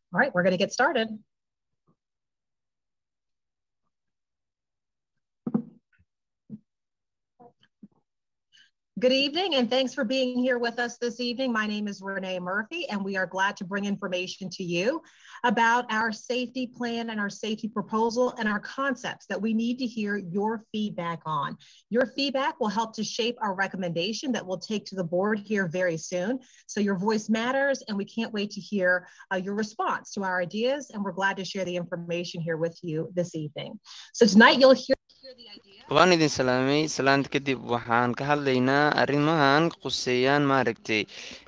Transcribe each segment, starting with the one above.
All right, we're going to get started. Good evening, and thanks for being here with us this evening. My name is Renee Murphy, and we are glad to bring information to you about our safety plan and our safety proposal and our concepts that we need to hear your feedback on. Your feedback will help to shape our recommendation that we'll take to the board here very soon. So your voice matters, and we can't wait to hear uh, your response to our ideas, and we're glad to share the information here with you this evening. So tonight you'll hear, hear the idea. waan idin salaamay salaanta kadib waxaan ka hadlaynaa arrimahan quseeyaan maaragtay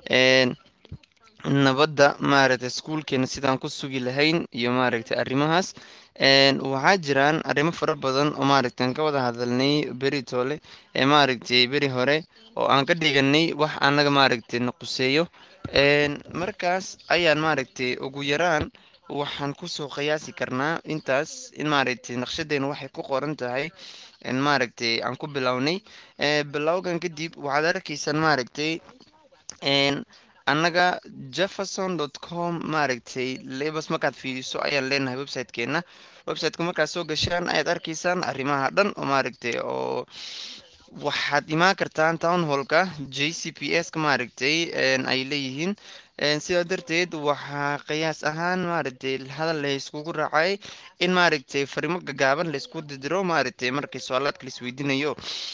nabadda maaragtay iskuulkeena sidaan ku sugi lahayn iyo maaragtay arrimahaas waxaa jiraan arrimo fara badan oo maaragtay aan ka wada hadalnay beri toole ee maaragtay beri hore oo aan ka dhiganay wax annaga maaragtay na quseeyo markaas ayaan maaragtay ugu yaraan waxaan kusoo qiyaasi karnaa intaas in maaragtay naqshadeena waxay ku qoran tahay maaragtay aan ku bilownay bilowgan kadib waxaad arkaysaan maaragtay annaga jefferson dot com maaragtay lebas markaad fiiriso ayaan leenahay websitekeena websiteka markaad soo gashaan ayaad arkaysaan arrimaha dhan oo maaragtay oo waxaad imaan kartaan town hallka j c p s ka maaragtay ay leeyihiin sidaa darteed waxaa qiyaas ahaan maaragtay hadal layskugu raacay in maaragtay farimo gagaaban laysku didiro maaragtay markii su-aalaadka laisweydiinayo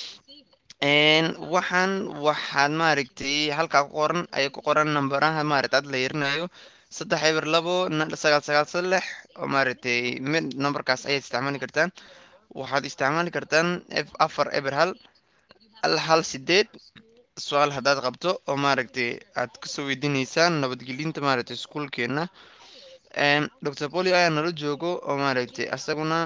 waxaan waxaad maaragtay halkaa ku qoran ay ku qoran nambaraha maaragtay ad la yarinayo saddex eber labo sagaal sagaal saddex oo maaragtay mid nambarkaas ayaad isticmaali kartaan waxaad isticmaali kartaan f afar eber hal hal hal sideed su-aal haddaad qabto oo maaragtay aad kasoo weydiineysaan nabadgelinta maaragtay iskuulkeena doctor poli ayaa nala joogo oo maaragtay asaguna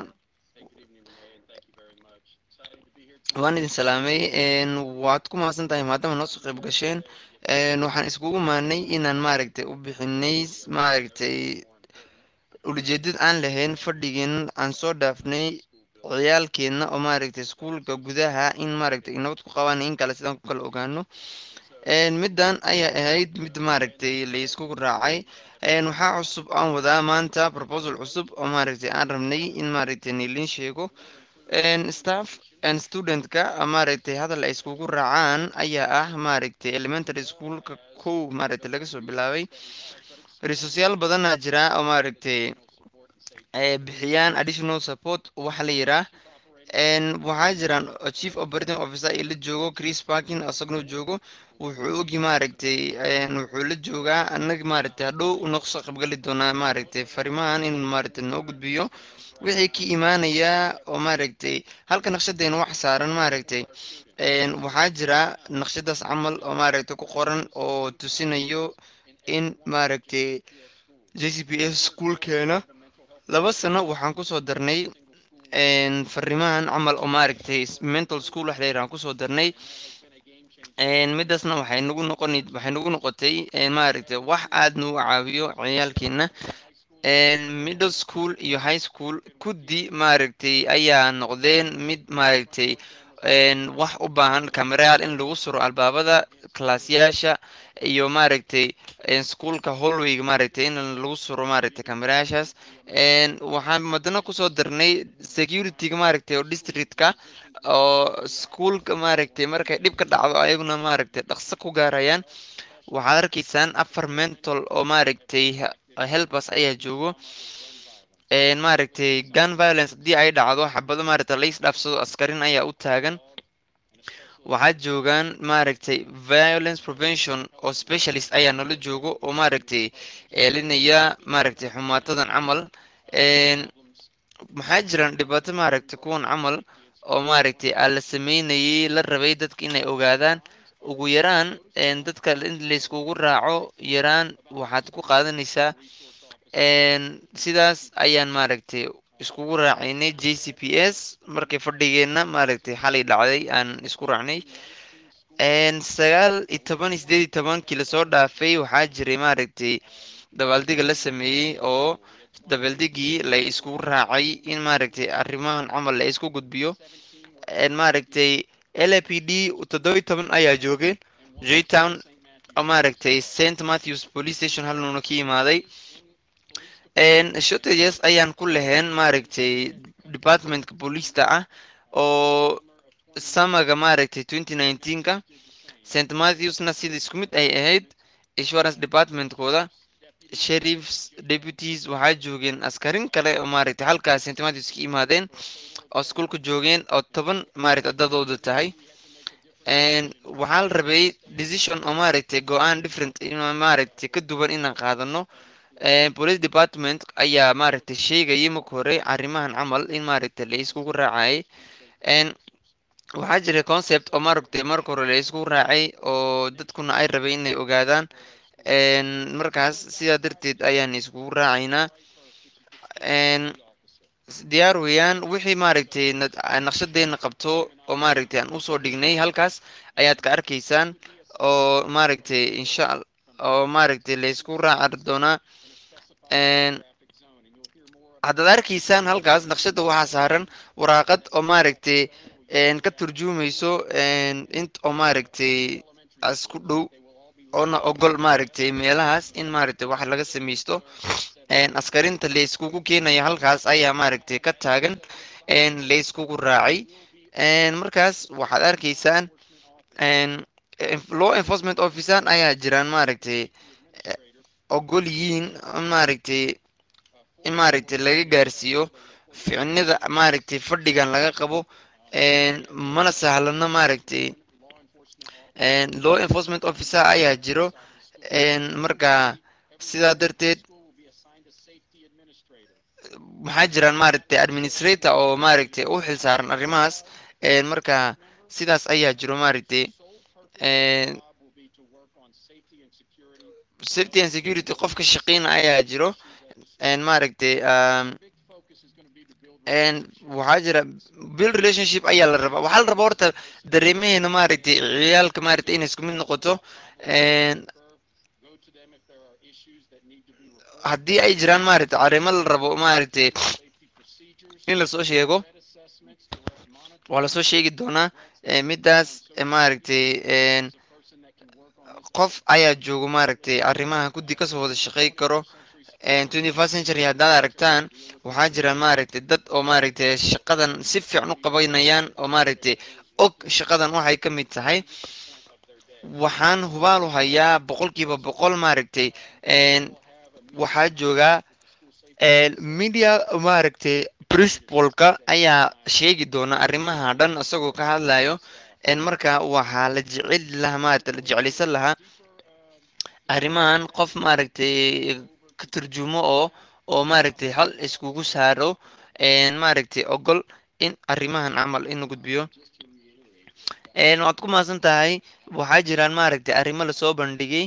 waan idin salaamay waad ku mahadsan tahay maadaama noo soo qayb gasheen waxaan iskugu maanay inaan maaragtay u bixinay maaragtay ulajeedad aan lahayn fadhigeen aan soo dhaafnay ciyaalkeena oo maaragtay iskuulka gudaha in maaragtay nabad ku qabaan in kale sidaan ku kala ogaano middan ayaa ahayd mid maaragtay layskugu raacay waxaa cusub aan wadaa maanta proposal cusub oo maaragtay aan rabnay in maaragtay nailin sheego staff studentka maaragtay hadal ay iskugu raacaan ayaa ah maaragtay elementary schoolka kow maaragtay laga soo bilaabay resourceyaal badanaa jira oo maaragtay bixiyaan additional support waxa la yiraa waxaa jiraan chief operating officer ee la joogo chris parkin asagnoo joogo wuxuu ogi maaragtay wuxuu la joogaa annaga maaragtay hadhow noqsoo qabgali doonaa maaragtay farimahan in maaragtay noo gudbiyo wixii ka imaanayaa oo maaragtay halka naqshadeena wax saaran maaragtay waxaa jira naqshadaas camal oo maaragtay ku qoran oo tusinayo in maaragtay j c p s schoolkeena laba sano waxaan kusoo darnay farimahan camal oo maaragtay mental school wax layiraan kusoo darnay midaasna waxay nagu noqon waxay nagu noqotay maaragtay wax aad nagu caawiyo ciyaalkeena middle school iyo high school kuddi maaragtay ayaa noqdeen mid maaragtay wax u baahan camerayaal in lagu suro albaabada klaasyaasha iyo maaragtay iskuolka hallwayga maaragtay in lagu suro maaragtay camerayaashaas waxaan madana kusoo darnay securityga maaragtay oo districtka oo iskuolka maaragtay markay dhib ka dhacdo ayaguna maaragtay dhaqso ku gaarayaan waxaad arkaysaan afar mental oo maaragtay helbers ayaa joogo maaragtay gun violence haddii ay dhacdo xabado maaragtay lais dhaafsado askarin ayaa u taagan waxaa joogaan maaragtay violence prevention oo specialist ayaa nala joogo oo maaragtay eelinaya maaragtay xumaatadan camal maxaa jiraan dhibaato maaragtay kuwan camal oo maaragtay aa la sameynayay la rabay dadka inay ogaadaan ugu yaraan dadka in layskugu raaco yaraan waxaad ku qaadanaysaa sidaas ayaan maaragtay iskugu raacaynay j c p s markay fadhigeenna maaragtay xalay dhacday aan isku raacnay sagaal iyo toban iyo sideed iyo tobankii lasoo dhaafay waxaa jiray maaragtay dabaaldiga la sameeyey oo dabaaldigii la iskugu raacay in maaragtay arrimahan camal la isku gudbiyo maaragtay l a p d toddobiyi toban ayaa joogeen jtown maaragtay st matthews police station halnuuna ka yimaaday shortages ayaan ku lahayn maaragtay departmentka booliista ah oo samaga maaragtay twenty nineteenka st matthewsna sida isku mid ay ahayd insurance departmentkooda sheriffs deputies waxaa joogeen askarin kale oo maaragtay halkaas st matthews ka imaadeen oo iskuolka joogeen oo toban maaragtay dadooda tahay waxaa la rabay decision oo maaragtay go-aan different maaragtay ka duwan inaan qaadano police department ayaa maaragtay sheegayay marka hore arrimahan camal in maaragtay la iskugu raacayay waxaa jiray concept oo maaragtay marka hore la iskugu raacay oo dadkuna ay rabay inay ogaadaan markaas sidaa darteed ayaan iskugu raacaynaa diyaar weeyaan wixii maaragtay naqshadeena qabto oo maaragtay aan usoo dhignay halkaas ayaad ka arkaysaan oo maaragtay insha oo maaragtay la isku raaci doonaa haddaad arkaysaan halkaas naqshada waxaa saaran waraaqad oo maaragtay ka turjumayso int oo maaragtay isku dhow oona ogol maaragtay meelahaas in maaragtay wax laga samaysto askarinta la iskugu keenaya halkaas ayaa maaragtay ka taagan la iskugu raacay markaas waxaad arkaysaan law enforcement officer ayaa jiraan maaragtay ogol yihiin maaragtay in maaragtay laga gaarsiiyo ficnida maaragtay fadhigan laga qabo mana sahlano maaragtay law enforcement officer ayaa jiro marka sidaa darteed maxaa jiraan maaragtay administrator oo maaragtay u xil saaran arrimahaas marka sidaas ayaa jiro maaragtay safety and security qofka shaqeyna ayaa jiro maaragtay waxaa jira bill relationship ayaa la rabaa waxaa la rabaa horta dareemaheena maaragtay ciyaalka maaragtay inay isku mid noqoto haddii ay jiraan maaragtay arrimo la rabo maaragtay in lasoo sheego waa lasoo sheegi doonaa midaas maaragtay qof ayaa joogo maaragtay arrimaha guddi kasoo wada shaqey karo twenty first century haddaad aragtaan waxaa jira maaragtay dad oo maaragtay shaqadan si fiican u qabanayaan oo maaragtay og shaqadan waxay ka mid tahay waxaan hubaalu hayaa boqolkiiba boqol maaragtay waxaa joogaa media maaragtay principalka ayaa sheegi doona arrimaha dhan isagoo ka hadlayo marka waxaa la jecel lahaa maaragtay la jeclaysan lahaa arrimahan qof maaragtay ka turjumo oo oo maaragtay hal iskugu saaro maaragtay ogol in arrimahan camal in la gudbiyo waad ku mahadsan tahay waxaa jiraan maaragtay arrimo lasoo bandhigay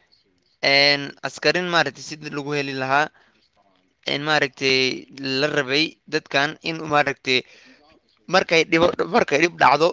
askarin maaragtay sidii lagu heli lahaa maaragtay la rabay dadkan in maaragtay markay dhibo markay dhib dhacdo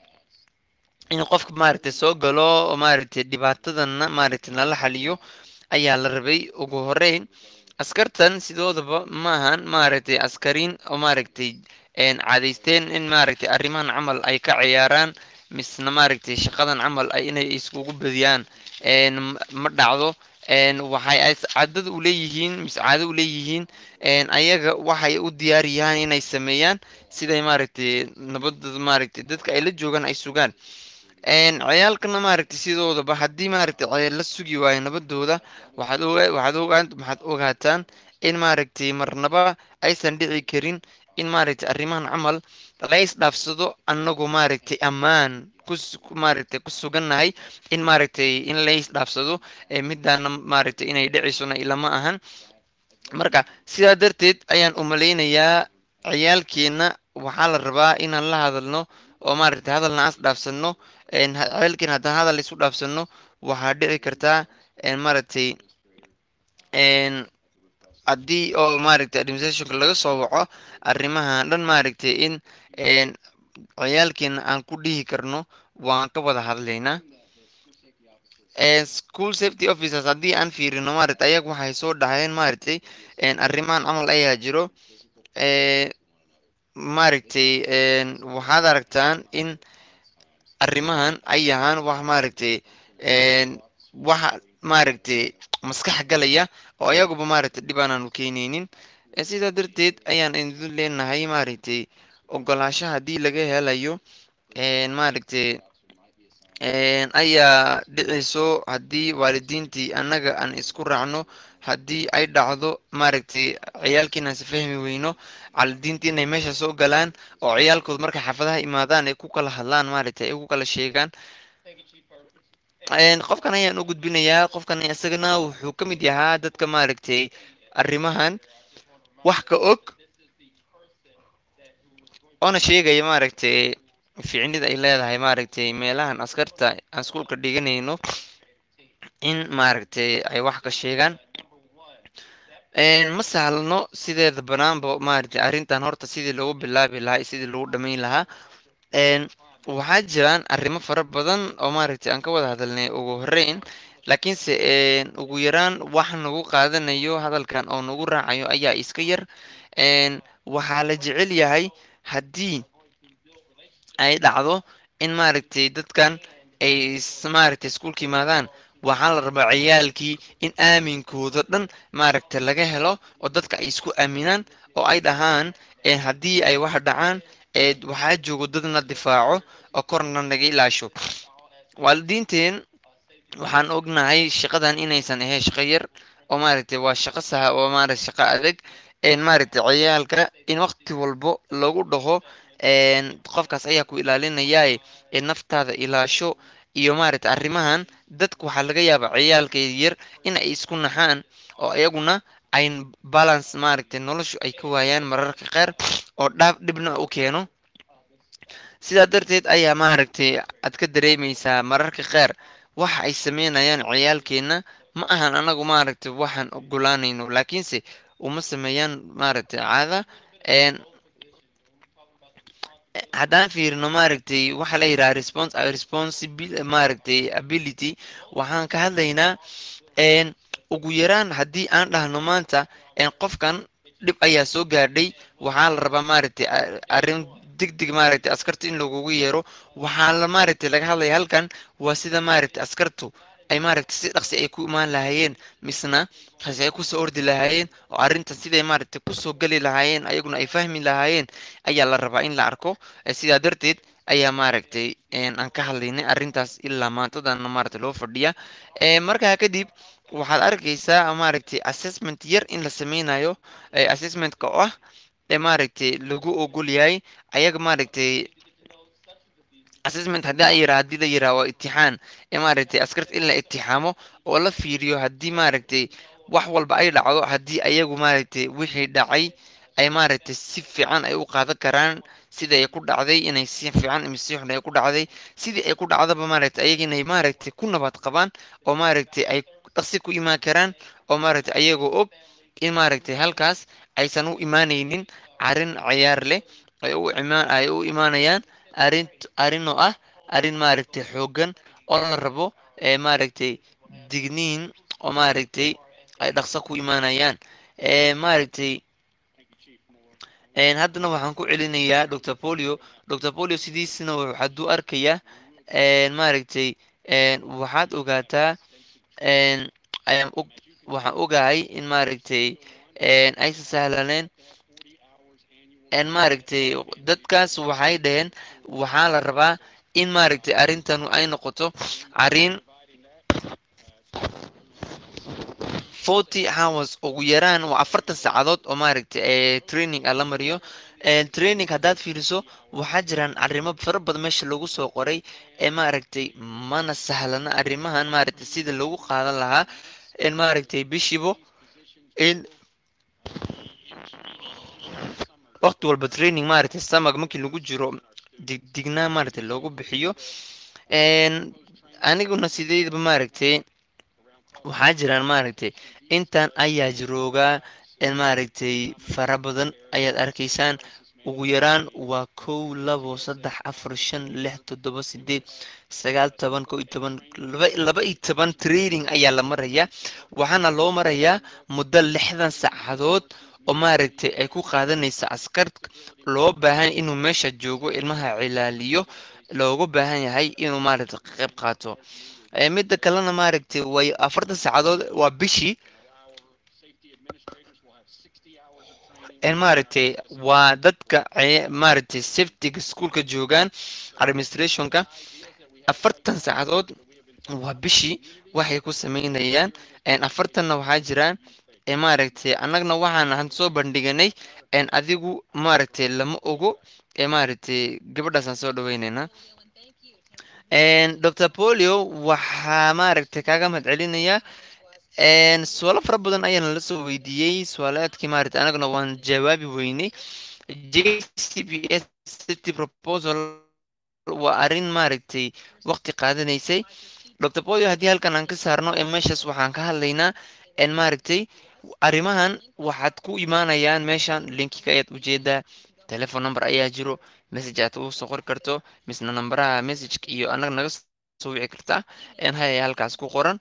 in qofka maaragtay soo galo oo maaragtay dhibaatadana maaragtay nala xaliyo ayaa la rabay ugu horeyn askartan sidoodaba maahan maaragtay askariin oo maaragtay cadaysteen in maaragtay arrimahan camal ay ka ciyaaraan misna maaragtay shaqadan camal ay inay iskugu badiyaan ma dhacdo waxay cadad u leeyihiin mise caado u leeyihiin ayaga waxay u diyaar yahaan inay sameeyaan siday maaragtay nabadooda maaragtay dadka ay la joogaan ay sugaan ciyaalkana maaragtay sidoodaba haddii maaragtay la sugi waayo nabadooda waxaad waxaad ogaan waxaad ogaataan in maaragtay marnaba aysan dhici karin in maaragtay arrimahan camal la isdhaafsado annagoo maaragtay ammaan maaragtay ku sugannahay in maaragtay in la isdhaafsado midaana maaragtay inay dhicisona ilama ahan marka sidaa darteed ayaan umalaynayaa ciyaalkeena waxaa la rabaa inaan la hadalno oo maaragtay hadalna as dhaafsano ciyaalkeena haddaan hadal isu dhaafsano waxaa dhici kartaa maaragtay haddii oo maaragtay administrationka laga soo waco arrimaha dhan maaragtay in ciyaalkeena aan ku dhihi karno waan ka wada hadlaynaa school safety officers haddii aan fiirino maaragtay ayaga waxay soo dhaheen maaragtay arrimahan camal ayaa jiro maaragtay waxaad aragtaan in arrimahan ay yahaan wax maaragtay waxa maaragtay maskax galaya oo ayaguba maaragtay dhib aanaanu keenaynin sidaa darteed ayaan idin leenahay maaragtay ogolaasho haddii laga helayo maaragtay ayaa dhicayso haddii waalidiintii annaga aan isku raacno haddii ay dhacdo maaragtay ciyaalkiinaan si fahmi weyno waalidiintii inay meesha soo galaan oo ciyaalkood markay xaafadaha imaadaan ay ku kala hadlaan maaragtay ay ku kala sheegaan qofkan ayaan u gudbinayaa qofkan isagana wuxuu ka mid yahaa dadka maaragtay arrimahan wax ka og oona sheegaya maaragtay ficnida ay leedahay maaragtay meelahan askarta aan iskuulka dhiganayno in maaragtay ay wax ka sheegaan ma sahlano sideeda banaanba maaragtay arrintan horta sidii lagu bilaabi lahaa sidii lagu dhamayn lahaa waxaa jiraan arrimo fara badan oo maaragtay aan ka wada hadalnay ugu horeyn laakiinse ugu yaraan wax nagu qaadanayo hadalkan oo nagu raacayo ayaa iska yar waxaa la jecel yahay haddii ay dhacdo in maaragtay dadkan ay maaragtay iskuulka yimaadaan waxaa la rabaa ciyaalkii in aaminkooda dhan maaragtay laga helo oo dadka ay isku aaminaan oo ay dhahaan haddii ay wax dhacaan waxaa joogo dadna difaaco oo korna naga ilaasho waalidiinteen waxaan ognahay shaqadan inaysan ahayn shaqo yar oo maaragtay waa shaqo saha oo maaragtay shaqo adag maaragtay ciyaalka in waqti walbo lagu dhaho qofkaas ayaa ku ilaalinayaa naftaada ilaasho iyo maaragtay arrimahan dadka waxaa laga yaabaa ciyaalka yar in ay isku naxaan oo iyaguna ay balance maaragtay noloshu ay ka waayaan mararka qaar oo dhaaf dhibna u keeno sidaa darteed ayaa maaragtay aad ka dareemaysaa mararka qaar waxa ay sameynayaan ciyaalkeenna ma ahan anagu maaragtay waxaan ogolaanayno laakiinse uma sameeyaan maaragtay caada haddaan fiirino maaragtay waxaa la yidhaha response responsibil maaragtay ability waxaan ka hadlaynaa ugu yaraan haddii aan dhahno maanta qofkan dhib ayaa soo gaadhay waxaa la rabaa maaragtay arrin degdeg maaragtay askarta in lagugu yeero waxaa la maaragtay laga hadlaya halkan waa sida maaragtay askartu ay maaragtay si dhaqsi ay ku imaan lahaayeen misna hase ay kusoo ordi lahaayeen oo arrintan siday maaragtay kusoo geli lahaayeen ayaguna ay fahmi lahaayeen ayaa la rabaa in la arko sidaa darteed ayaa maaragtay aan ka hadlaynay arrintaas ilaa maantadana maaragtay loo fadhiya markaa kadib waxaad arkaysaa maaragtay assessment yar in la sameynayo assessmentka oo ah maaragtay lagu ogol yahay ayaga maaragtay assessment haddii ayira haddii la yiraha waa itixaan maaragtay askarta in la itixaamo oo la fiiriyo haddii maaragtay wax walba ay dhacdo haddii ayagu maaragtay wixii dhacay ay maaragtay si fiican ay u qaadan karaan sida ay ku dhacday inay si fiican ama si xun ay ku dhacday sidii ay ku dhacdaba maaragtay ayaga inay maaragtay ku nabad qabaan oo maaragtay ay dhaqsi ku imaan karaan oo maaragtay ayagoo og in maaragtay halkaas aysan u imaanaynin arrin ciyaar leh ay u imaan ay u imaanayaan arrin arrin oo ah arrin maaragtay xooggan oo la rabo ee maaragtay digniin oo maaragtay ay dhaqso ku imaanayaan maaragtay haddana waxaan ku celinayaa dr polio dr polio sidiisina waxaad u arkayaa maaragtay waxaad ogaataa waxaan ogahay in maaragtay aysan sahlaneen maaragtay dadkaas waxay dhaheen waxaa la rabaa in maaragtay arrintan ay noqoto arrin forty hours ugu yaraan waa afartan saacadood oo maaragtay training a la mariyo training haddaad fiiriso waxaa jiraan arrimo fara badan meesha lagu soo qoray ee maaragtay mana sahlana arrimahan maaragtay sida lagu qaadan lahaa maaragtay bishibo in waqti walba training maaragtay samag markii lagu jiro digdignaa maaragtay loogu bixiyo aniguna sideedaba maaragtay waxaa jiraan maaragtay intan ayaa jiroogaa maaragtay fara badan ayaad arkaysaan ugu yaraan waa kow labo saddex afar shan lix toddoba sideed sagaal toban ko iyo toban laba iyo toban training ayaa la marayaa waxaana loo marayaa muddo lixdan saacadood oo maaragtay ay ku qaadanaysa askar loo baahan inuu meesha joogo ilmaha cilaaliyo loogu baahan yahay inuu maaragtay qayb qaato midda kalena maaragtay way afartan saacadood waa bishii maaragtay waa dadka maaragtay safetyga schoolka joogaan administrationka afartan saacadood waa bishii waxay ku sameynayaan afartanna waxaa jiraan maaragtay annagna waxaan han soo bandhiganay adigu maaragtay lama ogo maaragtay gabadhaasaan soo dhaweyneynaa dr polio waxaa maaragtay kaaga mahad celinayaa su-aalo fara badan ayaana la soo weydiiyey su-aalaadkii maaragtay anaguna waan jawaabi weynay j c b s city proposal waa arrin maaragtay waqti qaadanaysay dr polio haddii halkan aan ka saarno ee meeshaas waxaan ka hadlaynaa maaragtay arrimahan waxaad ku imaanayaan meeshan linkiga ayaad ujeedaa telefon number ayaa jiro message aad u soo qori karto misna nambaraha messageka iyo annaga naga soo wici kartaa haya halkaas ku qoran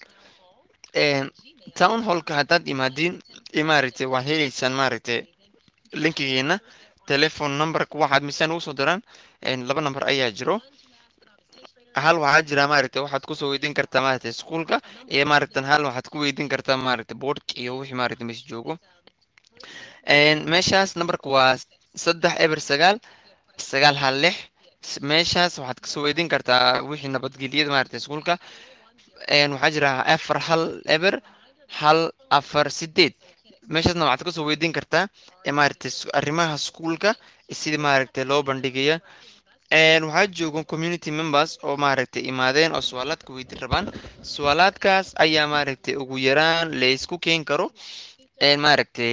town hallka haddaad imaadiin maaragtay waad heleysaan maaragtay linkigeena telefon numberka waxaad misaan ugu soo diraan laba number ayaa jiro hal waxaa jira maaragtay waxaad kusoo weydiin kartaa maaragtay iskuolka iyo maaragtan hal waxaad ku weydiin kartaa maaragtay boardka iyo wixii maaragtay meesha joogo meeshaas numberka waa saddex eber sagaal sagaal hal lix meeshaas waxaad kasoo weydiin kartaa wixii nabadgelyada maaragtay iskuolka waxaa jira afar hal eber hal afar sideed meeshaasna waxaad kasoo weydiin kartaa maaragtay arrimaha iskuolka sidii maaragtay loo bandhigaya waxaa joogan community members oo maaragtay imaadeen oo su-aalaadka weydiin rabaan su-aalaadkaas ayaa maaragtay ugu yaraan laysku keen karo maaragtay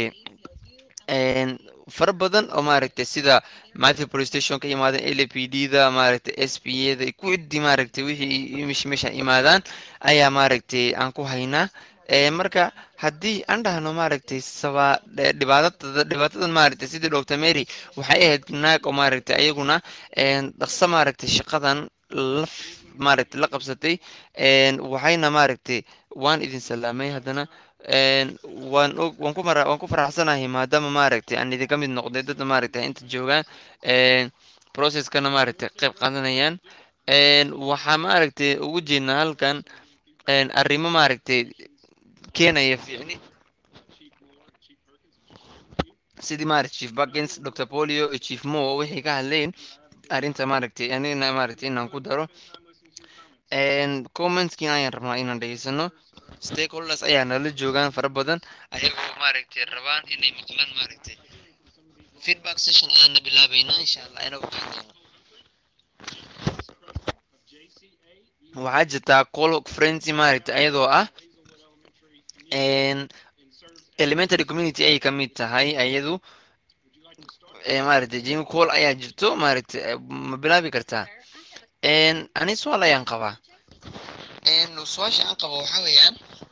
fara badan oo maaragtay sida matthew police station ka imaadeen l p d da maaragtay s p a da ku ciddi maaragtay wixii meeshan imaadaan ayaa maaragtay aan ku haynaa marka haddii aan dhahno maaragtay saba dhibaatada dhibaatadan maaragtay sidii doctor mary waxay ahayd naag oo maaragtay ayaguna dhaqso maaragtay shaqadan la maaragtay la qabsatay waxayna maaragtay waan idin salaamay haddana waan og waan ku mara waan ku faraxsanahay maadaama maaragtay aan idinka mid noqday dadda maaragtay inta joogaan processkana maaragtay qayb qaadanayaan waxaa maaragtay ugu jeednaa halkan arrimo maaragtay keenaya fiicni sidii maaragtay chief buckins dr polio iyo chief mo waxay ka hadleen arrinta maaragtay anigana maaragtay inaan ku daro commentskiina ayaan rabnaa inaan dhegeysano stakeholders ayaa nala joogaan fara badan ayagoo maaragtay rabaan inay maqlaan maaragtay feedback session ayaana bilaabeynaa insha allah inoo qaadano waxaa jirtaa call frenzy maaragtay ayadoo ah elementary community ayay ka mid tahay ayadu maaragtay jimi call ayaa jirto maaragtay ma bilaabi kartaa ani su-aal ayaan qabaa su-aasha aan qabo waxaa weeyaan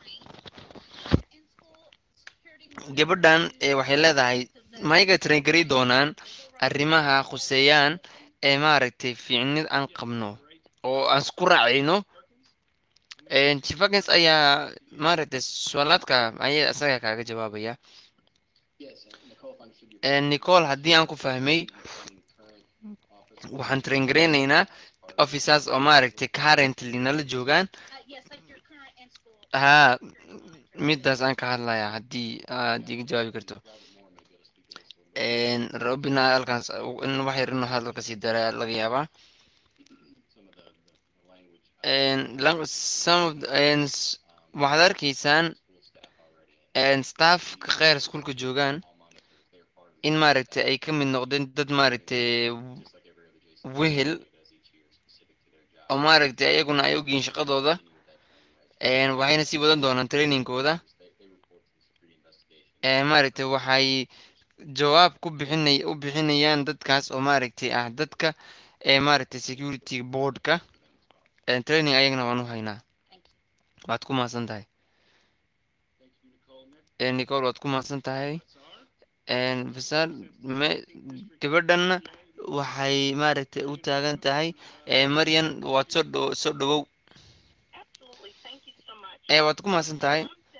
gabadhan waxay leedahay mayga traingari doonaan arrimaha khuseeyaan ee maaragtay fiicnid aan qabno oo aan isku raacayno chifakins ayaa maaragtay su-aalaadka ayaa isaga kaaga jawaabaya nicole haddii aan ku fahmay waxaan traingareyneynaa officers oo maaragtay currently nala joogaan haa midaas aan ka hadlayaa haddii aad iga jawaabi karto robina halkaas in wax yar inuu hadalka sii dara laga yaabaa waxaad arkaysaan staffka kheyr iskuolka joogaan in maaragtay ay ka mid noqdeen dad maaragtay wehel oo maaragtay ayaguna ay ogyihiin shaqadooda waxayna sii wadan doonaan trainingkooda maaragtay waxay jawaab ku bixinay u bixinayaan dadkaas oo maaragtay ah dadka maaragtay security boardka training ayagana waan u haynaa waad ku mahadsan tahay nicole waad ku mahadsan tahay fasal gabadhanna waxay maaragtay u taagan tahay maryan waad soo dho soo dhawow waad ku mahadsan tahay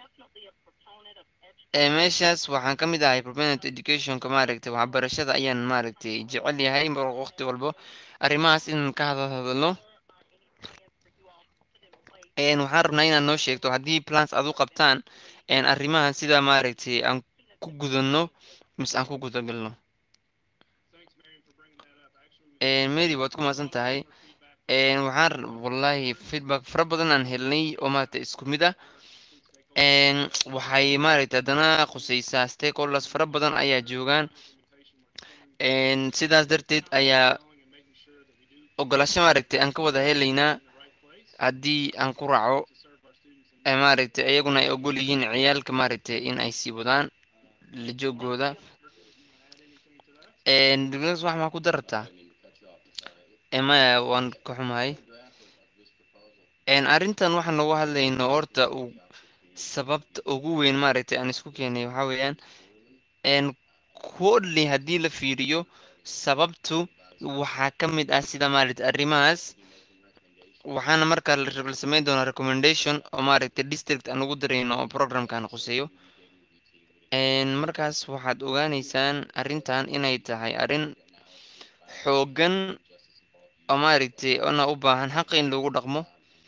meeshaas waxaan ka mid ahay proponent educationka maaragtay waxbarashada ayaan maaragtay jecel yahay mar waqti walbo arrimahaas inaan ka hadal hadalno waxaan rabnaa inaad noo sheegto haddii plans aad u qabtaan arrimahan sida maaragtay aan ku gudano mise aan ku gudagalno mary waad ku mahadsan tahay waxaan wallahi feedback fara badan aan helnay oo maaragtay isku mid ah waxay maaragtay haddana khuseysaa stakeholders fara badan ayaa joogaan sidaas darteed ayaa ogolasho maaragtay aan ka wada helaynaa haddii aan ku raaco maaragtay iyaguna ay ogol yihiin ciyaalka maaragtay in ay sii wadaan la joogooda diblas wax maa ku darartaa maya waan ka xumahay arrintan waxaan noogu hadlayno horta uu sababta ugu weyn maaragtay aan isku keenay waxaa weeyaan kodli haddii la fiiriyo sababtu waxaa ka mid ah sida maaragtay arrimahaas waxaana markaa la sameyn doonaa recommendation oo maaragtay district aan ugu darayno oo programkan khuseeyo markaas waxaad ogaaneysaan arrintan inay tahay arrin xooggan oo maaragtay ona u baahan xaqa in lagu dhaqmo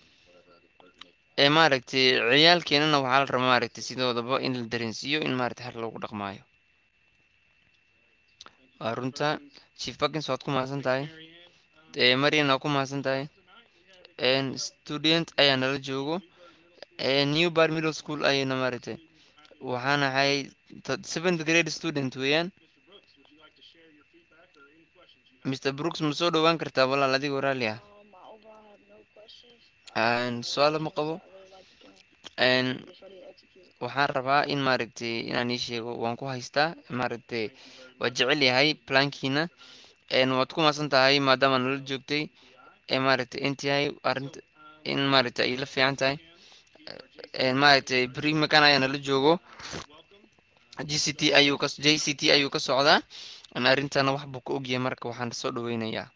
ee maaragtay ciyaalkeenana waxaa la rabaa maaragtay sidoodaba in la dareensiiyo in maaragtay xaq loogu dhaqmaayo waa runta chief bakins waad ku mahadsan tahay marian waa ku mahadsan tahay student ayaa nala joogo new bar middle school ayayna maaragtay waxaan ahay seventh grade student weeyaan mr brooks ma soo dhowaan kartaa walaal adigoo raalli ah su-aalo ma qabo waxaan rabaa in maaragtay inaan ii sheego waan ku haystaa maaragtay waa jecel yahay plankiina waad ku maasan tahay maadaama nala joogtay maaragtay intahay arinta in maaragtay ay la fiican tahay maaragtay brimakan ayaa nala joogo g c t ayuu ka j c t ayuu ka socdaa arrintana wax buu ka ogyahay marka waxaan soo dhaweynayaa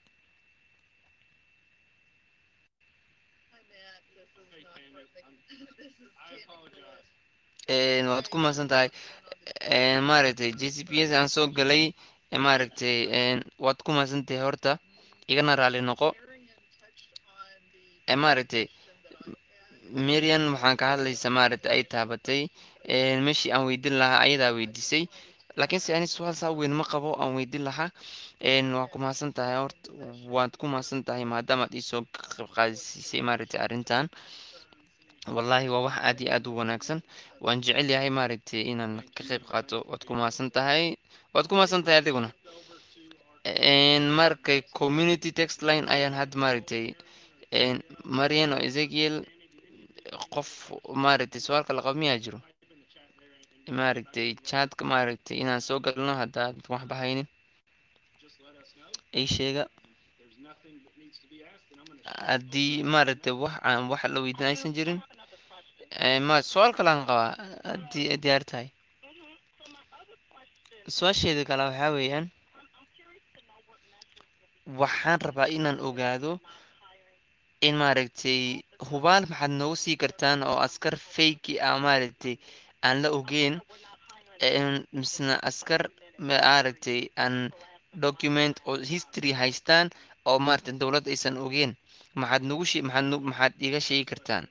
waad ku mahadsan tahay maaragtay j c p s aan soo galay maaragtay waad ku mahadsan tahay horta igana raali noqo maaragtay marian waxaan ka hadlaysa maaragtay ay taabatay meeshii aan weydin lahaa ayadaa weydiisay laakiin se ani su-aal saa weyn ma qabo aan weydin lahaa waa ku mahadsan tahay horta waad ku mahadsan tahay maadaamaad iisoo qayb qaadisiisay maaragtay arrintan wallahi waa wax aad iyo aad u wanaagsan waan jecel yahay maaragtay inaan ka qayb qaato waad ku mahadsan tahay waad ku mahadsan tahay adiguna markay community text line ayaan hadda maaragtay marian oo ezekiel qof maaragtay su-aalka laqabo miyaa jiro maaragtay chatka maaragtay inaan soo galno haddaad waxba haynin ii sheega haddii maaragtay wax aan wax la weydiin aysan jirin ma su-aal kalaan qabaa haddii diyaar tahay su-aasheeda kale waxaa weeyaan waxaan rabaa inaan ogaado in maaragtay hubaal maxaad noogu sii kartaan oo askar fayki ah maaragtay aan la ogeyn misna askar maaragtay aan document oo history haystaan oo maaragtay dowladda aysan ogeen maxaad nagu she maxaad nu maxaad iga sheegi kartaan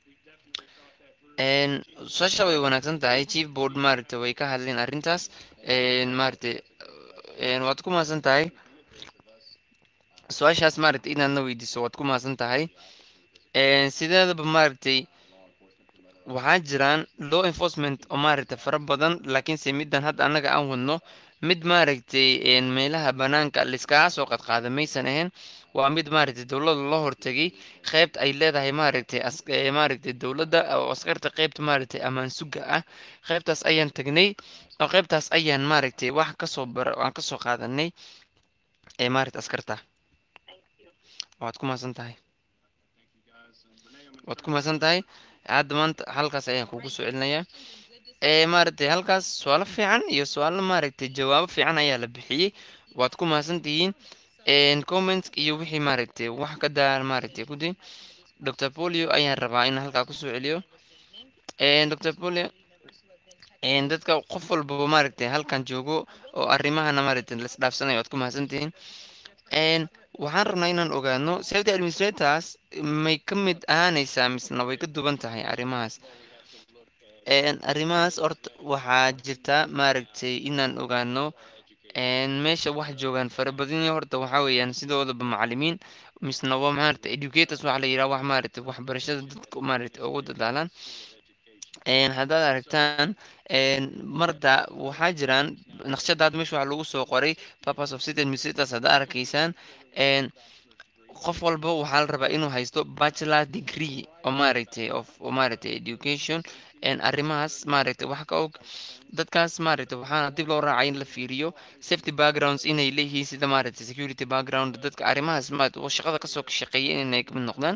su-aasha way wanaagsan tahay chief board maaragtay way ka hadleen arrintaas maaragtay waad ku mahadsan tahay su-aashaas maaragtay inaad na weydiiso waad ku mahadsan tahay sideedaba maaragtay waxaa jiraan law enforcement oo maaragtay fara badan laakiinse middan hadda annaga aan wadno mid maaragtay meelaha banaanka laiskaga soo qadqaada maysan ahayn waa mid maaragtay dowladda loo hortegay qeybta ay leedahay maaragtay maaragtay dowladda oo askarta qeybta maaragtay ammaan suga ah qeybtaas ayaan tagnay oo qeybtaas ayaan maaragtay wax kasoo bar aan kasoo qaadanay ee maaragtay askarta waad ku mahadsan tahay waad ku mahadsan tahay hadda maanta halkaas ayaan kugu soo celinayaa maaragtay halkaas su-aalo fiican iyo su-aalo maaragtay jawaabo fiican ayaa la bixiyey waad ku mahadsan tihiin comment iyo wixii maaragtay wax ka daar maaragtay ku day dr polio ayaan rabaa in halkaa kusoo celiyo dr polio dadka qof walbaba maaragtay halkan joogo oo arrimahana maaragtay las dhaafsanayo waad ku mahadsan tihiin waxaan rabnaa inaan ogaano safety administrators may ka mid ahaanaysaa misna way ka duwan tahay arrimahaas arrimahaas horta waxaa jirta maaragtay inaan ogaano meesha wax joogaan farabadanya horta waxaa weeyaan sidoodaba macalimiin misna waa maaragta educators waxaa la yidhaha wax maaragtay waxbarashada dadka maaragtay ugu dadaalaan haddaad aragtaan marda waxaa jiraan naqshadaad meesha waxaa lagu soo qoray purpose of city administrators haddaad arkaysaan qof walba waxaa la rabaa inuu haysto bachelor degree oo maaragtay of oo maaragtay education arrimahaas maaragtay wax ka og dadkaas maaragtay waxaana dib loo raacay in la fiiriyo safety backgrounds inay leeyihiin sida maaragtay security background dadka arrimahaas maaragtay oo shaqada kasoo shaqeeya inay kamid noqdaan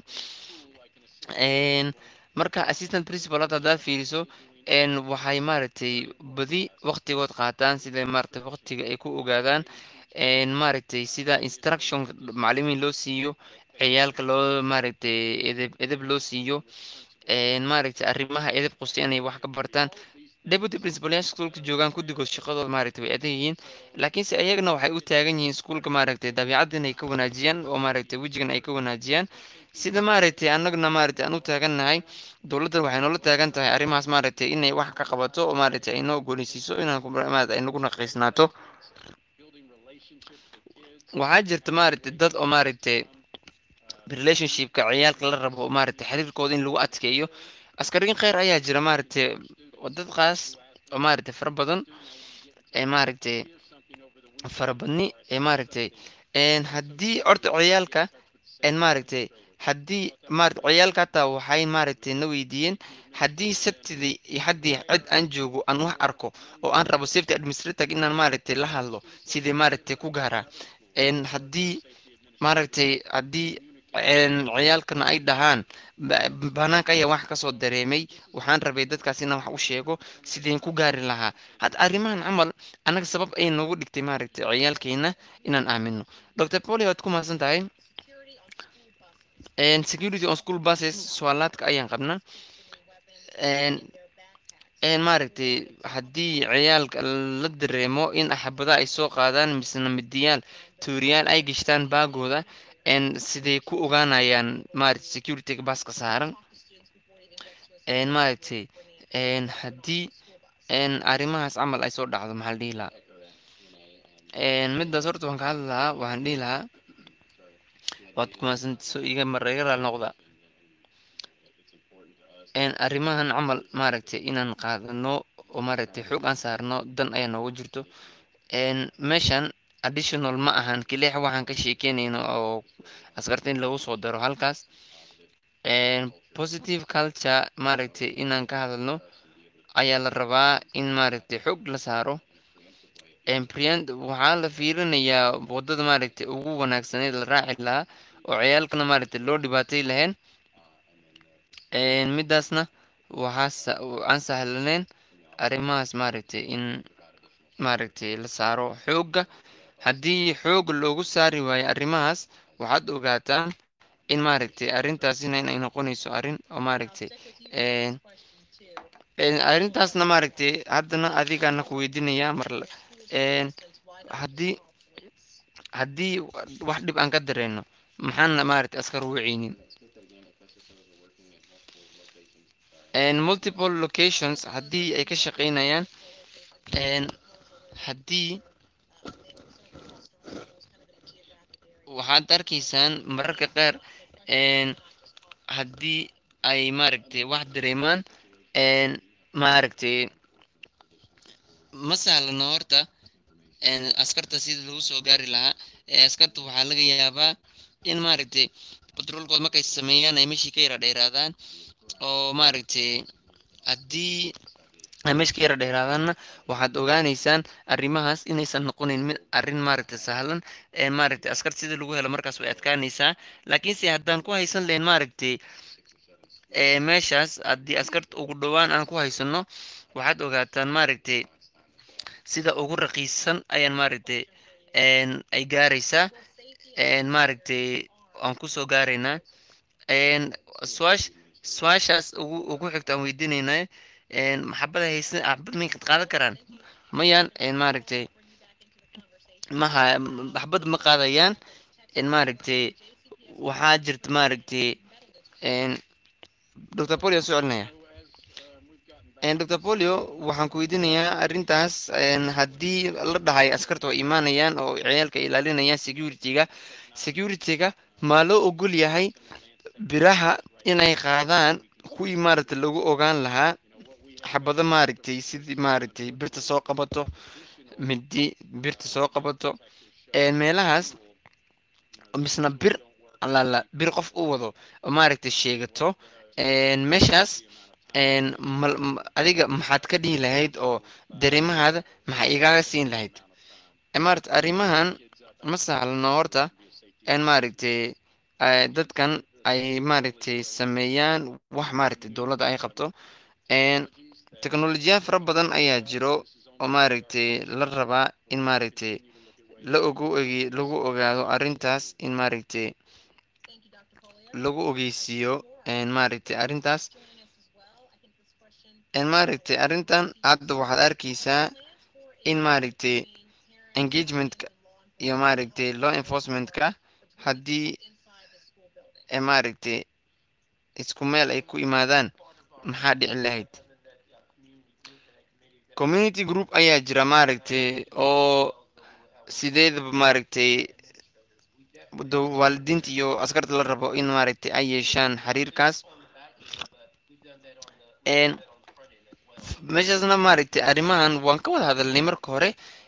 marka assistant principal hadda haddaad fiiriso waxay maaragtay badi waqtigood qaataan sida maaragtay waqtiga ay ku ogaadaan maaragtay sida instruction macalimiin loo siiyo ciyaalka loo maaragtay edeb edeb loo siiyo maaragtay arrimaha edeb qusta inay wax ka bartaan deputy principalyaasha iskuulka joogaan guddigood shaqadooda maaragtay way adag yihiin laakiinse ayagana waxay u taagan yihiin iskuulka maaragtay dabiicadda inay ka wanaajiyaan oo maaragtay wejigan ay ka wanaajiyaan sida maaragtay annaguna maaragtay aan u taagannahay dowladdan waxay noola taagan tahay arrimahaas maaragtay inay wax ka qabato oo maaragtay ay noo ogoleysiiso inaan maaragtay ay nagu naqiisnaato waxaa jirta maaragtay dad oo maaragtay relationshipka ciyaalka la rabo maaragtay xiriirkooda in lagu adkeeyo askariin kheyr ayaa jira maaragtay dadkaas oo maaragtay fara badan ee maaragtay farabadni ee maaragtay haddii horta ciyaalka maaragtay haddii maaragtay ciyaalka hataa waxay maaragtay na weydiiyeen haddii sabtidii iyo haddii cid aan joogo aan wax arko oo aan rabo safety administrator inaan maaragtay la hadlo sidii maaragtay ku gaaraa haddii maaragtay haddii ciyaalkana ay dhahaan banaanka ayaa wax kasoo dareemay waxaan rabay dadkaas inaan wax u sheego sideen ku gaari lahaa hadda arrimahan camal annaga sabab ay noogu dhigtay maaragtay ciyaalkeena inaan aamino dr poli waad ku mahadsan tahay security on school buses suaalaadka ayaan qabnaa maaragtay haddii ciyaalka la dareemo in axabada ay soo qaadaan misna midiyaal tuuriyaal ay gashtaan baagooda siday ku ogaanayaan maaragtay securityga baska saaran maaragtay haddii arrimahaas camal ay soo dhacdo maxaa la dhihi lahaa midaas horta waan ka hadli lahaa waxaan dhihi lahaa waad kumaadsantiso iga mareega raal noqda arrimahan camal maaragtay inaan qaadano oo maaragtay xoog aan saarno dan ayaa nooga jirto meeshan additional ma ahan kiliix waxaan ka sheekeynayno oo askarta in lagu soo daro halkaas positive culture maaragtay inaan ka hadalno ayaa la rabaa in maaragtay xoog la saaro waxaa la fiirinayaa wadada maaragtay ugu wanaagsaneed la raaci lahaa oo ciyaalkana maaragtay loo dhibaatay lahayn midaasna waxaa aan sahlaneyn arrimahaas maaragtay in maaragtay la saaro xoogga haddii xoog loogu saari waayo arrimahaas waxaad ogaataan in maaragtay arrintaasina inay noqonayso arrin oo maaragtay arrintaasna maaragtay haddana adigaana ku weydiinayaa mar haddii haddii wax dhib aan ka dareenno maxaana maaragtay askar waceynin multiple locations haddii ay ka shaqeynayaan haddii waxaad arkaysaan mararka qaar haddii ay maaragtay wax dareemaan maaragtay ma sahlano horta askarta sida lagu soo gaari lahaa askarta waxaa laga yaabaa in maaragtay batroolkood markay sameeyaan ay meeshii ka yara dheeraadaan oo maaragtay haddii ay meesha ka yara dheeraadaanna waxaad ogaaneysaan arrimahaas inaysan noqonayn mid arrin maaragtay sahlan maaragtay askar sida lagu helo markaas way adkaanaysaa laakiinse haddaan ku haysan lahayn maaragtay meeshaas haddii askarta ugu dhowaan aan ku haysano waxaad ogaataan maaragtay sida ugu raqiisan ayaan maaragtay ay gaaraysaa maaragtay aan kusoo gaaraynaa suaash su-aashaas ugu ugu xigta aan weydiinaynaa maxabada haysan maxabad may qaadan karaan mayaan maaragtay maha maxbad ma qaadayaan maaragtay waxaa jirta maaragtay dr polio soo celinaya dr polio waxaan ku weydiinayaa arrintaas haddii la dhahay askarta waa imaanayaan oo ciyaalka ilaalinayaan security-ga security-ga maa loo ogol yahay biraha inay qaadaan kuwii maaragtay lagu ogaan lahaa xabado maaragtay sidii maaragtay birta soo qabato midi birta soo qabato meelahaas misna bir alala bir qof u wado oo maaragtay sheegato meeshaas adiga maxaad ka dhihi lahayd oo dareemahaada maxaa igaaga siin lahayd maarata arrimahan ma sahlano horta n maaragtay dadkan ay maaragtay sameeyaan wax maaragtay dowladda ay qabto teknolojiyaad fara badan ayaa jiro oo maaragtay la rabaa in maaragtay la ogu ogi lagu ogaado arrintaas in maaragtay lagu ogeysiiyo maaragtay arrintaas maaragtay arrintan hadda waxaad arkeysaa in maaragtay engagementka iyo maaragtay law enforcementka haddii maaragtay isku meel ay ku imaadaan maxaa dhici lahayd community group ayaa jira maaragtay oo sideedaba maaragtay waalidiinta iyo askarta la rabo in maaragtay ay yeeshaan xiriirkaas meeshaasna maaragtay arrimahan waan ka wada hadalnay marka hore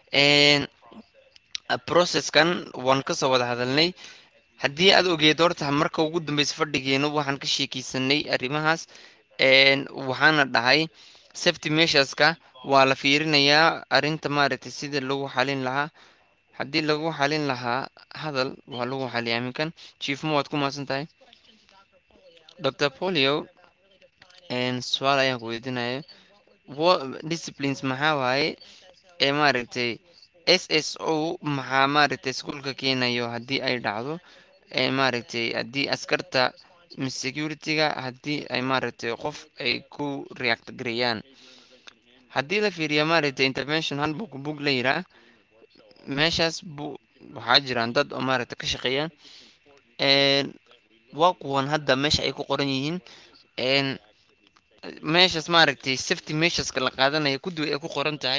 processkan waan kasoo wada hadalnay haddii aad ogeed horta marka ugu dambeysa fadhigeenu waxaan ka sheekeysanay arrimahaas waxaana dhahay safety measureska waa la fiirinayaa arrinta maaragtay sida lagu xalin lahaa haddii lagu xalin lahaa hadal waa lagu xaliya aminkan chiefmo waad ku maasan tahay dr polio su-aal ayaan ku weydiinaya disciplines maxaa waaye ee maaragtay s s o maxaa maaragtay iskuolka keenayo haddii ay dhacdo maaragtay haddii askarta security-ga haddii ay maaragtay qof ay ku react gareeyaan haddii la fiiriya maaragtay intervention handbook book la yiraa meeshaas bu waxaa jiraan dad oo maaragtay ka shaqeeyaan waa kuwan hadda meesha ay ku qoran yihiin meeshaas maaragtay safety measureska la qaadanaya kudiwa ay ku qoran tahay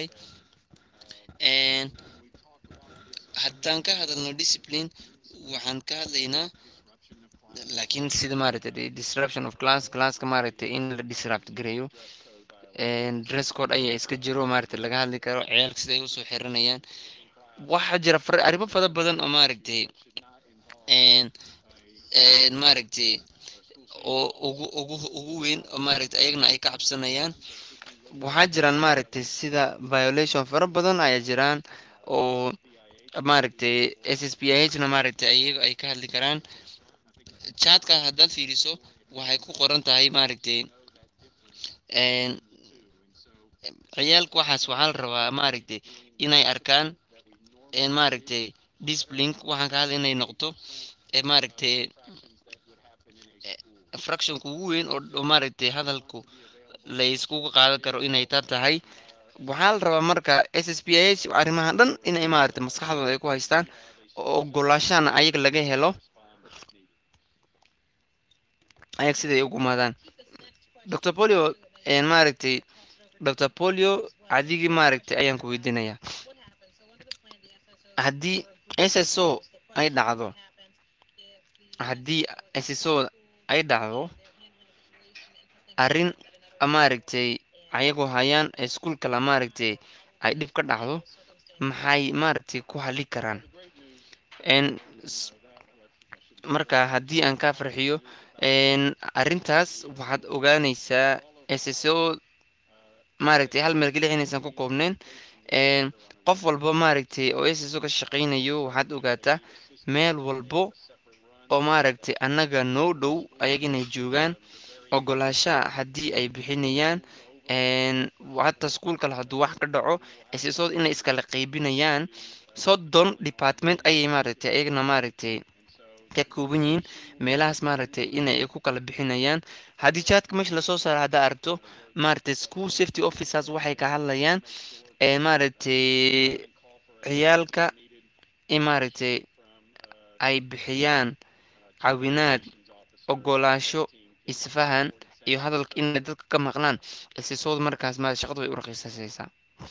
haddaan ka hadalno discipline waxaan ka hadlaynaa laakiin sida maaragtay disruption of class classka maaragtay in la disrupt gareeyo dress code ayaa iska jiro maaragtay laga hadli karo ciyaalka sida ay usoo xiranayaan waxaa jira arrimo fara badan oo maaragtay maaragtay oo ugu ugu ugu weyn oo maaragtay ayagna ay ka cabsanayaan waxaa jiraan maaragtay sida violation fara badan ayaa jiraan oo maaragtay s s p i h na maaragtay ayaga ay ka hadli karaan chatka haddaad fiiriso waxay ku qoran tahay maaragtay ciyaalka waxaas waxaa la rabaa maaragtay inay arkaan maaragtay discipline waxaan ka hadla inay noqoto maaragtay fractionka ugu weyn oo maaragtay hadalku la iskugu qaadan karo inay ta tahay waxaa la rabaa marka s s p i h arrimaha dhan inay maaragtay maskaxdooda ay ku haystaan oo ogolaashana ayaga laga helo ayag siday ugu maadaan dr polio maaragtay dr polio adigii maaragtay ayaan ku weydiinayaa haddii s s o ay dhacdo haddii s s o ay dhacdo arrin maaragtay ayagoo hayaan iskuolkala maaragtay ay dhib ka dhacdo maxay maaragtay ku hali karaan marka haddii aan ka farxiyo arrintaas waxaad ogaanaysaa s s o maaragtay hal meel keliya inaysan ku koobneyn qof walba maaragtay oo s s o ka shaqaynayo waxaad ogaataa meel walbo oo maaragtay annaga noo dhow ayag inay joogaan ogolaashaha haddii ay bixinayaan hata iskuolkale hadduu wax ka dhaco s s o inay iskala qaybinayaan soddon department ayay maaragtay ayagna maaragtay ka kooban yihiin meelahaas maaragtay inay ku kala bixinayaan haddii jaadka meesha lasoo saaro haddaa aragto maaragtay school safety officers waxay ka hadlayaan maaragtay ciyaalka in maaragtay ay bixiyaan caawinaad ogolaasho isfahan iyo hadalka inay dadka ka maqlaan isisooda markaas ma shaqadu way u raqiisasaysaa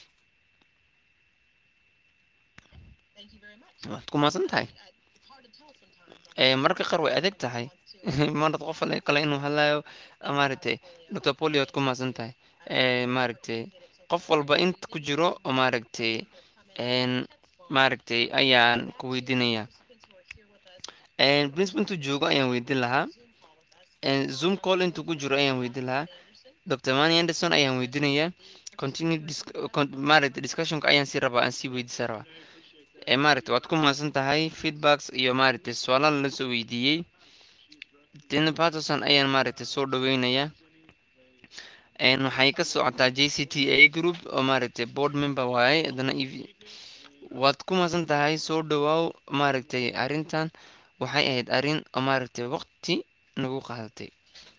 waad ku maasan tahay mararka qaar way adag tahay marad qof kale inuu hadlayo maaragtay doctor poli waad ku maasan tahay maaragtay qof walba inta ku jiro oo maaragtay maaragtay ayaan ku weydiinaya principal intuu joogo ayaan weydiin lahaa zoom call intuu ku jiro ayaan weydiin lahaa dr mani anderson ayaan weydiinaya continue maaragtay discussionka ayaan sii rabaa aan sii weydiisa rabaa maaragtay waad ku maasan tahay feedbacks iyo maaragtay su-aalaha la soo weydiiyey dina patterson ayaan maaragtay soo dhaweynaya waxay ka socotaa j c t a group oo maaragtay board member waaye haddana ev waad ku maasan tahay soo dhawaaw maaragtay arrintan waxay ahayd arrin oo maaragtay waqti nagu qaadatay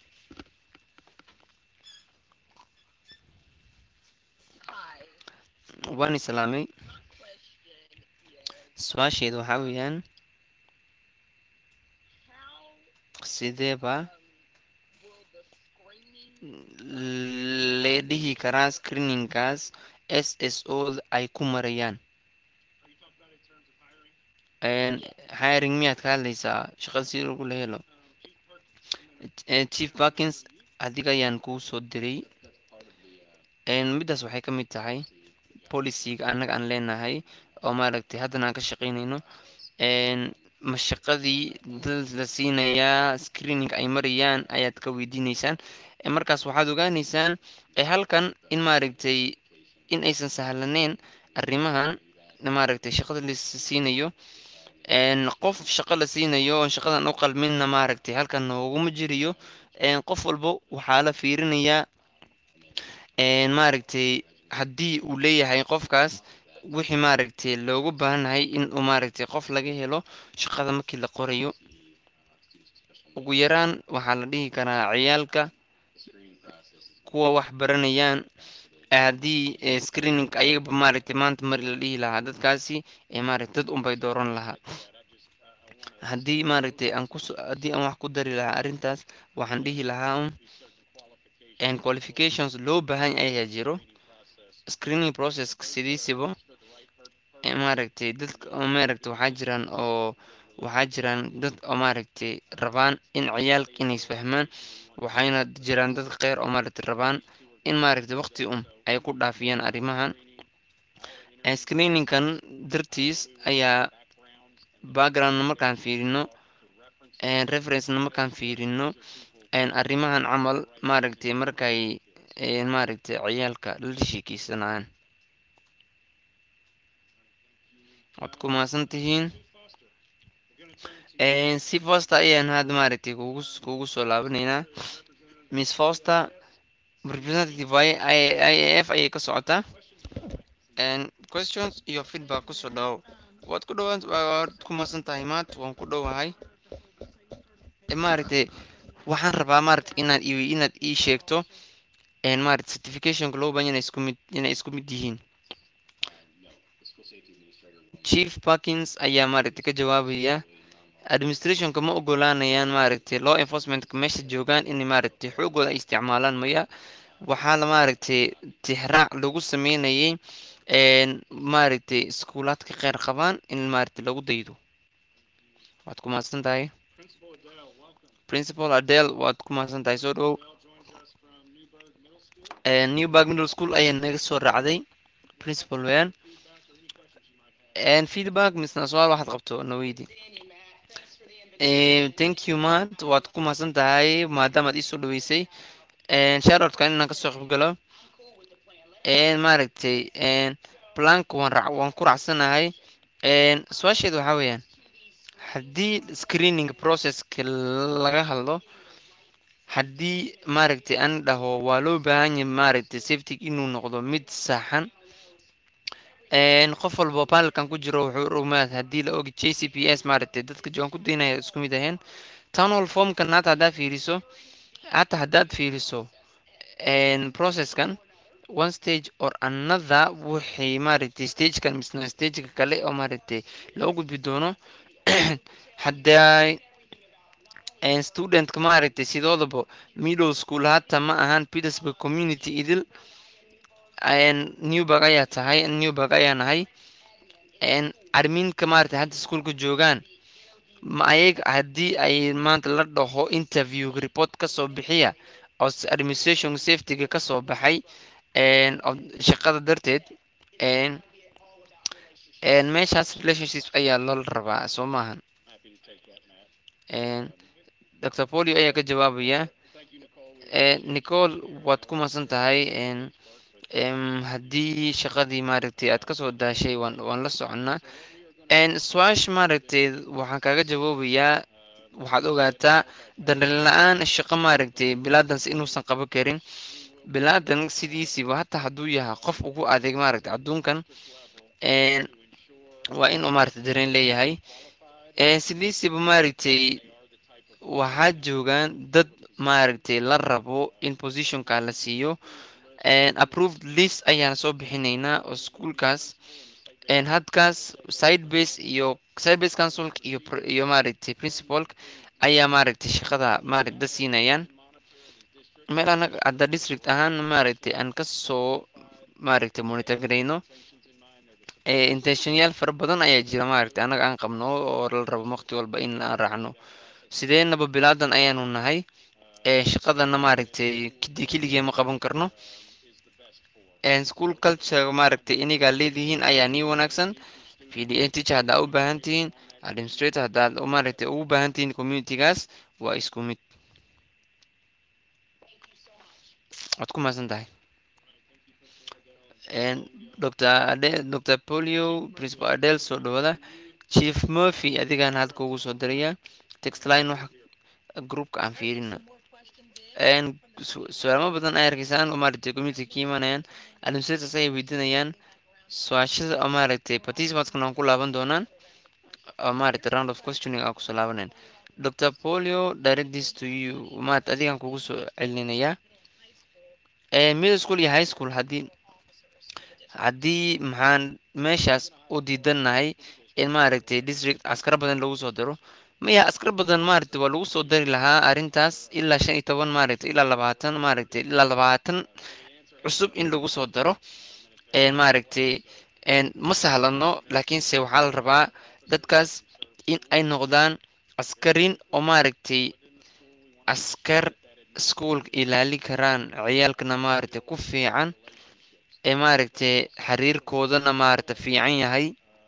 waan islaamay su-aasheeda waxaa weeyaan sideeba lee dhihi karaa screeningkaas s s o ay ku marayaan hiring miyaad ka hadlaysaa shaqada si lagu la helo chief parkins adiga ayaan kuu soo diray middaas waxay ka mid tahay policyga annaga aan leenahay oo maaragtay haddana aan ka shaqaynayno ma shaqadii dad la siinayaa screening ay marayaan ayaad ka weydiineysaan markaas waxaad ogaaneysaan halkan in maaragtay in aysan sahlaneyn arrimahan maaragtay shaqada la siinayo qof shaqo la siinayo oon shaqadan u qalminna maaragtay halkan nooguma jiriyo qof walba waxaa la fiirinayaa maaragtay haddii uu leeyahay qofkaas wixii maaragtay loogu baahannahay in uu maaragtay qof laga helo shaqada markii la qorayo ugu yaraan waxaa la dhihi karaa ciyaalka kuwa wax baranayaan haddii screening ayagaba maaragtay maanta mari la dhihi lahaa dadkaasi maaragtay dad unbay dooran lahaa haddii maaragtay aan ku haddii aan wax ku dari lahaa arrintaas waxaan dhihi lahaa qualifications loo baahan ayaa jiro screening processka sidiisiba maaragtay dadka maaragtay waxaa jiraan oo waxaa jiraan dad oo maaragtay rabaan in ciyaalka inay isfahmaan waxayna jiraan dad qeyr oo maaragtay rabaan in maaragtay waqti um ay ku dhaafiyaan arrimahan screeningkan dartiis ayaa backgroundna markaan fiirino referencena markaan fiirino arrimahan camal maaragtay markay maaragtay ciyaalka la sheekeysanayaan waad ku maasan tihiin si foster ayaan hadda maaragtay kugu kugu soo laabaneynaa miss foster representative waaye i a f ayay ka socotaa questions iyo feedback kusoo dhawow waad ku dhawaan waad ku maasan tahay maanta waan ku dhowahay maaragtay waxaan rabaa maaragtay inaad i inaad ii sheegto maaragtay certificationka loo baahan inay isku mid inay isku mid yihiin chief parkins ayaa maaragtay ka jawaabaya administrationka ma ogolaanayaan maaragtay law enforcementka meesha joogaan in maaragtay xoogooda ay isticmaalaan maya waxaa la maaragtay tixraac lagu sameynayay maaragtay iskuulaadka kheyr qabaan in maaragtay lagu daydo waad ku mahadsan tahay principal adel waad ku mahadsan tahay soo dhowow newburg middle school ayaa naga soo raacday principal weyan feedback misna su-aal waxaad qabto naweydi thank you maad waad ku mahadsan tahay maadaamaad iisoo dhaweysay sharoodkan inaan kasoo qaybgalo maaragtay plank waan ra waan ku raacsanahay su-aasheeda waxaa weeyaan haddii screening processka laga hadlo haddii maaragtay aan dhaho waa loo baahan yahay maaragtay safety inuu noqdo mid saxan qof walba panelkan ku jiro wuxuu rumaad haddii la ogi j c p s maaragtay dadka joogan ku daynaya isku mid aheen town hall formkan hata haddaad fiiriso hata haddaad fiiriso processkan one stage or another waxay maaragtay stagekan misna stageka kale oo maaragtay loo gudbi doono hadday studentka maaragtay sidoodaba middle school hata ma ahaan petersburg community idil newburg ayaa tahay newburg ayaa nahay armiinka maaragtay hadda iskuolka joogaan ma ayag haddii ay maanta la dhaho interview report kasoo bixiya oo administration safetyga kasoo baxay shaqada darteed meeshaas relationships ayaa loola rabaa soo maahan dr polio ayaa ka jawaabaya nicol waad ku masan tahay haddii shaqadii maaragtay aad kasoo daashay waan waan la soconnaa su-aash maaragtay waxaan kaaga jawaabayaa waxaad ogaataa dareen la-aan shaqo maaragtay bilaadans inuusan qaban karin bilaadan sidiisiiba hataa hadduu yahay qof ugu adeeg maaragtay adduunkan waa inuu maaragtay dareen leeyahay sidiisiiba maaragtay waxaa joogaan dad maaragtay la rabo in positionka la siiyo approved list ayaan soo bixinaynaa oo schoolkaas hadkaas side base iyo side base council iyo iyo maaragtay principalk ayaa maaragtay shaqada maaragtay da siinayaan meel anaga hadda district ahaan maaragtay aan kasoo maaragtay monitor garayno intentionyaal fara badan ayaa jira maaragtay annaga aan qabno oo la rabo waqti walba in aan raacno sideenaba bilaadan ayaanu nahay shaqadana maaragtay keligee ma qaban karno school culture maaragtay inigaa leedihiin ayaa nii wanaagsan pda teacher haddaa u baahan tihiin administrator haddaad maaragtay ugu baahan tihiin communitygaas waa isku mid waad ku mahadsan tahay dr ade dr polio principal adel soo dhawada chief murphy adigaan hadka ugu soo diraya textline waxa groupka aan fiirina su-aalmo badan ay arkaysaan oo maaragtay community ka imanayaan administrators ayay weydiinayaan su-aashada oo maaragtay participantskana aan ku laaban doonaan oo maaragtay round of questioning aan kusoo laabaneen dr polio direct this to you maaragtay adigaan kugu soo celinayaa middle school iyo high school haddii haddii maxaan meeshaas u diidannahay in maaragtay district askar badan lagu soo diro maya askar badan maaragtay waa lagu soo dari lahaa arrintaas ilaa shan iyo toban maaragtay ilaa labaatan maaragtay ilaa labaatan cusub in lagu soo daro maaragtay ma sahlano laakiinse waxaa la rabaa dadkaas in ay noqdaan askarin oo maaragtay askar iskuolka ilaali karaan ciyaalkana maaragtay ku fiican ee maaragtay xiriirkoodana maaragtay fiican yahay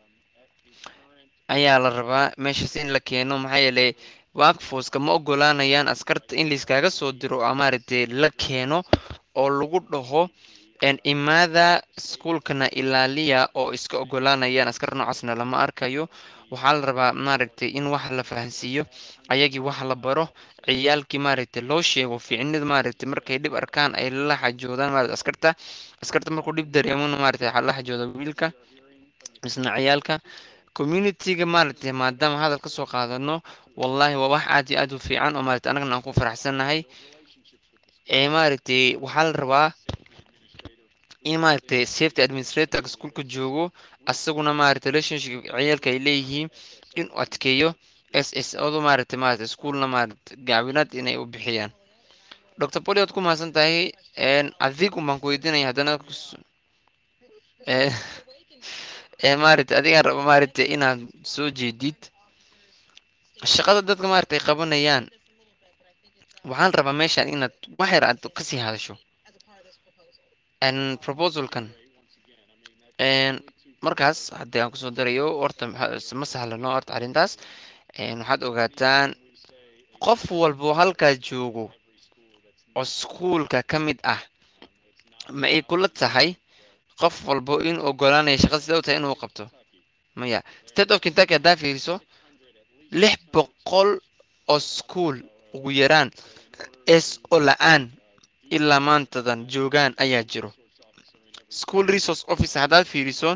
ayaa la rabaa meeshaas in la keeno maxaa yeelay workforceka ma ogolaanayaan askarta in layskaaga soo diro oo maaragtay la keeno oo lagu dhaho imaada iskuolkana ilaaliya oo iska ogolaanayaan askar noocaasna lama arkayo waxaa la rabaa maaragtay in wax la fahansiiyo ayagii wax la baro ciyaalkii maaragtay loo sheego fiicnida maaragtay markay dhib arkaan ay la xajoodaan maaragtay askarta askarta markuu dhib dareemona maaragtay waxaa la xajooda wiilka isna ciyaalka communityga maaragtay maadaama hadal kasoo qaadano wallahi waa wax aad iyo aad u fiican oo maaragtay annagana aan ku faraxsannahay ee maaragtay waxaa la rabaa in maaragtay safety administrator iskuolka joogo asaguna maaragtay relationship ciyaalka ay leeyihiin inuu adkeeyo s s odu maaragtay maaragtay iskuolna maaragtay gaawinaad inay u bixiyaan dr poli waad ku mahadsan tahay adigu baan ku weydiinaya haddana maaragtay adigaan rabo maaragtay inaad soo jeedid shaqada dadka maaragtay qabanayaan waxaan rabaa meeshaan inaad wax yar aad kasii hadasho proposalkan markaas haddii aan kusoo darayo horta ma sahlano horta arrintaas waxaad ogaataan qof walbo halkaas joogo oo iskuolka ka mid ah ma ay kula tahay qof walbo in ogolaanaya shaqada sida u tahay inuu qabto maya state of kentucky haddaa fiiriso lix boqol oo school ugu yaraan s o la-aan ilaa maantadan joogaan ayaa jiro school resource officer haddaad fiiriso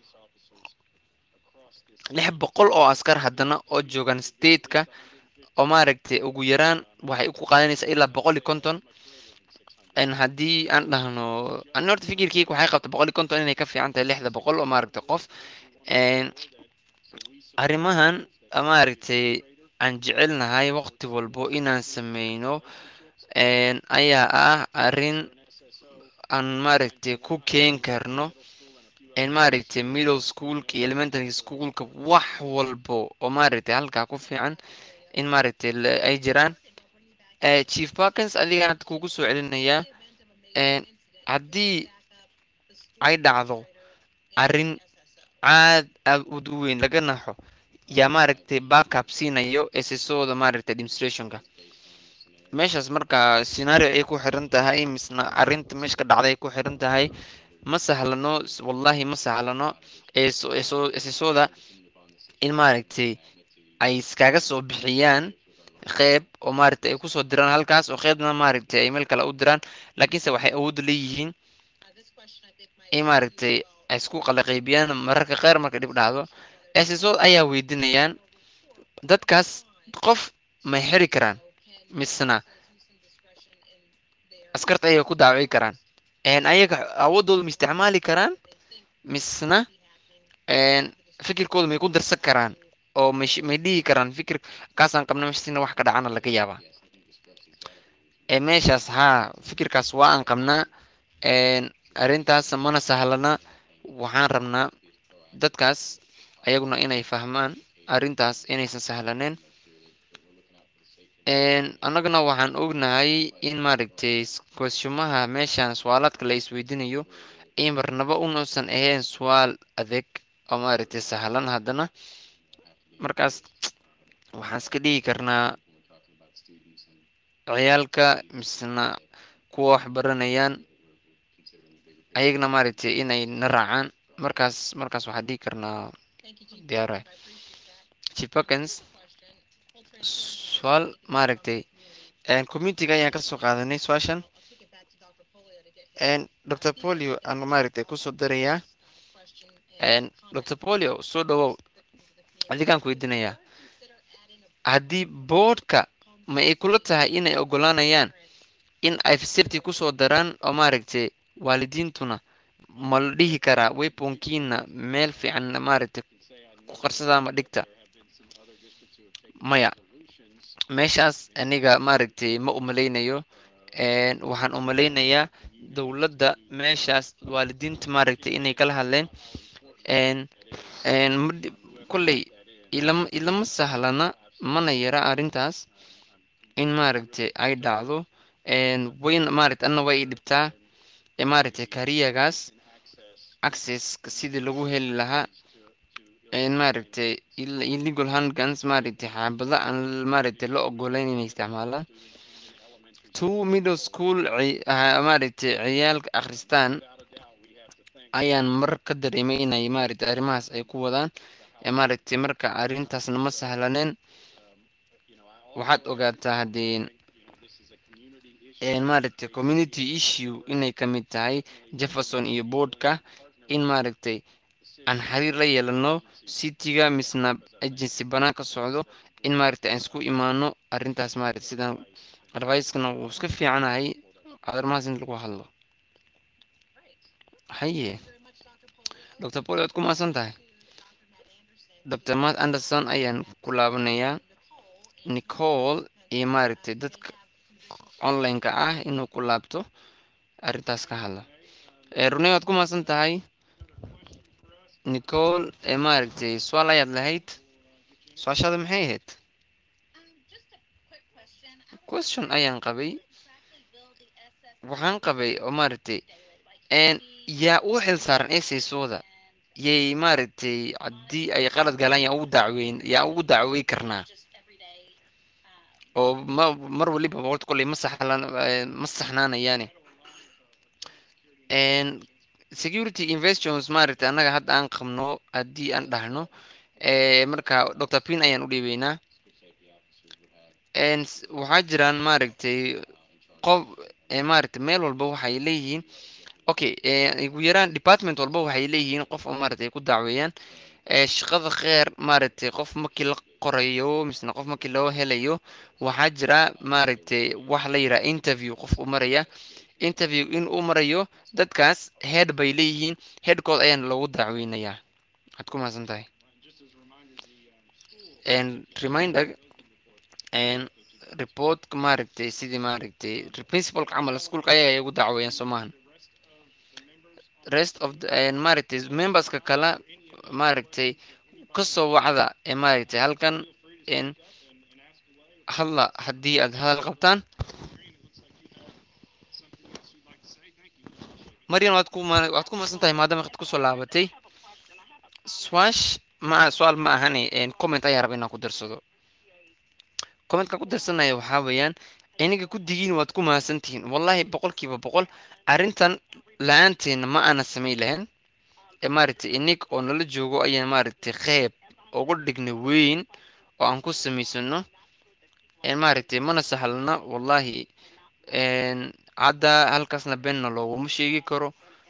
lix boqol oo askar haddana oo joogaan stateka oo maaragtay ugu yaraan waxay ku qaadanaysaa ilaa boqol iyo konton haddii aan dhahno ani horta fikirkeyga waxay qabta boqol iyo konton inay ka fiican tahay lixda boqol oo maaragtay qof arrimahan maaragtay aan jecelnahay waqti walbo inaan sameyno ayaa ah arrin aan maaragtay ku keen karno maaragtay middle schoolka iyo elementary schoolka wax walbo oo maaragtay halkaa ku fiican in maaragtay ay jiraan chief parkins adigaan hadda kugu soo celinayaa haddii ay dhacdo arrin caad aad ud u weyn laga naxo yaa maaragtay backup siinayo ssooda maaragtay administrationka meeshaas markaa scenario ay ku xiran tahay misna arrinta meesha ka dhacday ay ku xiran tahay ma sahlano wallahi ma sahlano ssooda in maaragtay ay iskaga soo bixiyaan qeyb oo maaragtay ay kusoo diraan halkaas oo qeybna maaragtay ay meel kale u diraan laakiinse waxay awood leeyihiin in maaragtay ay isku qala qeybiyaan mararka qeyr marka dhib dhacdo ssoo ayaa weydiinayaan dadkaas qof may xiri karaan misna askarta ayay ku daawici karaan ayaga awoodooda ma isticmaali karaan misna fikirkooda may ku darsan karaan oo may dhihi karaan fikir kaasaan qabna meshasina wax ka dhacana laga yaabaa meeshaas haa fikirkaas waa aan qabnaa arrintaas mana sahlana waxaan rabnaa dadkaas ayaguna inay fahmaan arrintaas inaysan sahlaneen annagana waxaan ognahay in maaragtay kweshumaha meeshaan suwaalaadka la isweydiinayo in marnaba unuusan ahayn suwaal adeeg oo maaragtay sahlan haddana markaas waxaan iska dhigi karnaa ciyaalka misna kuwa wax baranayaan ayagna maaragtay inay na raacaan markaas markaas waxaan dhigi karnaa diyaara chief perkins suaal maaragtay communitiga ayaan kasoo qaadanay su-aashan dr polio aan maaragtay kusoo darayaa dr polio soo dhawow adigaan ku weydiinayaa haddii boodhka ma ay kula tahay inay ogolaanayaan in ay facility kusoo daraan oo maaragtay waalidiintuna ma la dhihi karaa weponkiina meel fiican maaragtay ku qarsada ama dhigta maya meeshaas aniga maaragtay ma umalaynayo waxaan umalaynayaa dowladda meeshaas waalidiinta maaragtay inay kala hadleen kolley ilama ilama sahlana mana yara arrintaas in maaragtay ay dhacdo wayn maaragtay anna way i dhibtaa maaragtay kariyagaas accesska sidii lagu heli lahaa maaragtay illegal handguns maaragtay xaabado aan maaragtay la ogolayn inay isticmaalaan two middle school maaragtay ciyaalka akhristaan ayaan mar ka dareemay inay maaragtay arrimahaas ay ku wadaan maaragtay marka arrintaasna ma sahlaneen waxaad ogaataa haddii maaragtay community issue inay ka mid tahay jefferson iyo boardka in maaragtay aan xiriir la yeelano cityga misna agency banaan ka socdo in maaragtay aan isku imaano arrintaas maaragtay sidaan advicekana wuu iska fiicanahay arrimahaas in lagu hadlo haye dr poli waad ku maasan tahay dr matt anderson ayaan ku laabanayaa nicole iyo maaragtay dadka online-ka ah inuu ku laabto arrintaas ka hadla runey waad ku maasan tahay nicole ee maaragtay su-aal ayaad lahayd su-aashaada maxay ahayd question ayaan qabay waxaan qabay oo maaragtay yaa u xil saaran esaysooda yay maaragtay haddii ay qalad galaan yaa ugu dacweyn yaa ugu dacwey karnaa oo ma mar waliba horta kolley ma saxlan ma saxnaanayaane security investions maaragtay annaga hadda aan qabno haddii aan dhahno marka dr pin ayaan u dhiibeynaa waxaa jiraan maaragtay qof maaragtay meel walba waxay leeyihiin okay ugu yaraan department walba waxay leeyihiin qof oo maaragtay ku dacweeyaan shaqada kheer maaragtay qof markii la qorayo misna qof markii loo helayo waxaa jira maaragtay wax la yidhaha interview qof u maraya interview in uu marayo dadkaas head bay leeyihiin headkood ayaana loogu dacweynayaa waxaad ku mahadsan tahay reminder reportka maaragtay sidii maaragtay principalka camal iskuolka ayaga ay ugu dacweeyaan soo maahan rest of maaragtay memberska kale maaragtay kasoo wacda ee maaragtay halkan hadla haddii aad hadal qabtaan maryan waad ku waad ku maadsan tahay maadaama waqti kusoo laabatay swash ma su-aal ma ahane comment ayaa raba inaan ku darsado commentka ku darsanaya waxaa weeyaan iniga guddigiin waad ku mahadsantihiin wallahi boqolkiiba boqol arrintan la-aanteena ma aana samayn lahayn ee maaragtay inig oo nala joogo ayaan maaragtay qeyb uga dhigna weyn oo aan ku samaysano maaragtay mana sahlana wallahi hadda halkaasna beenna looguma sheegi karo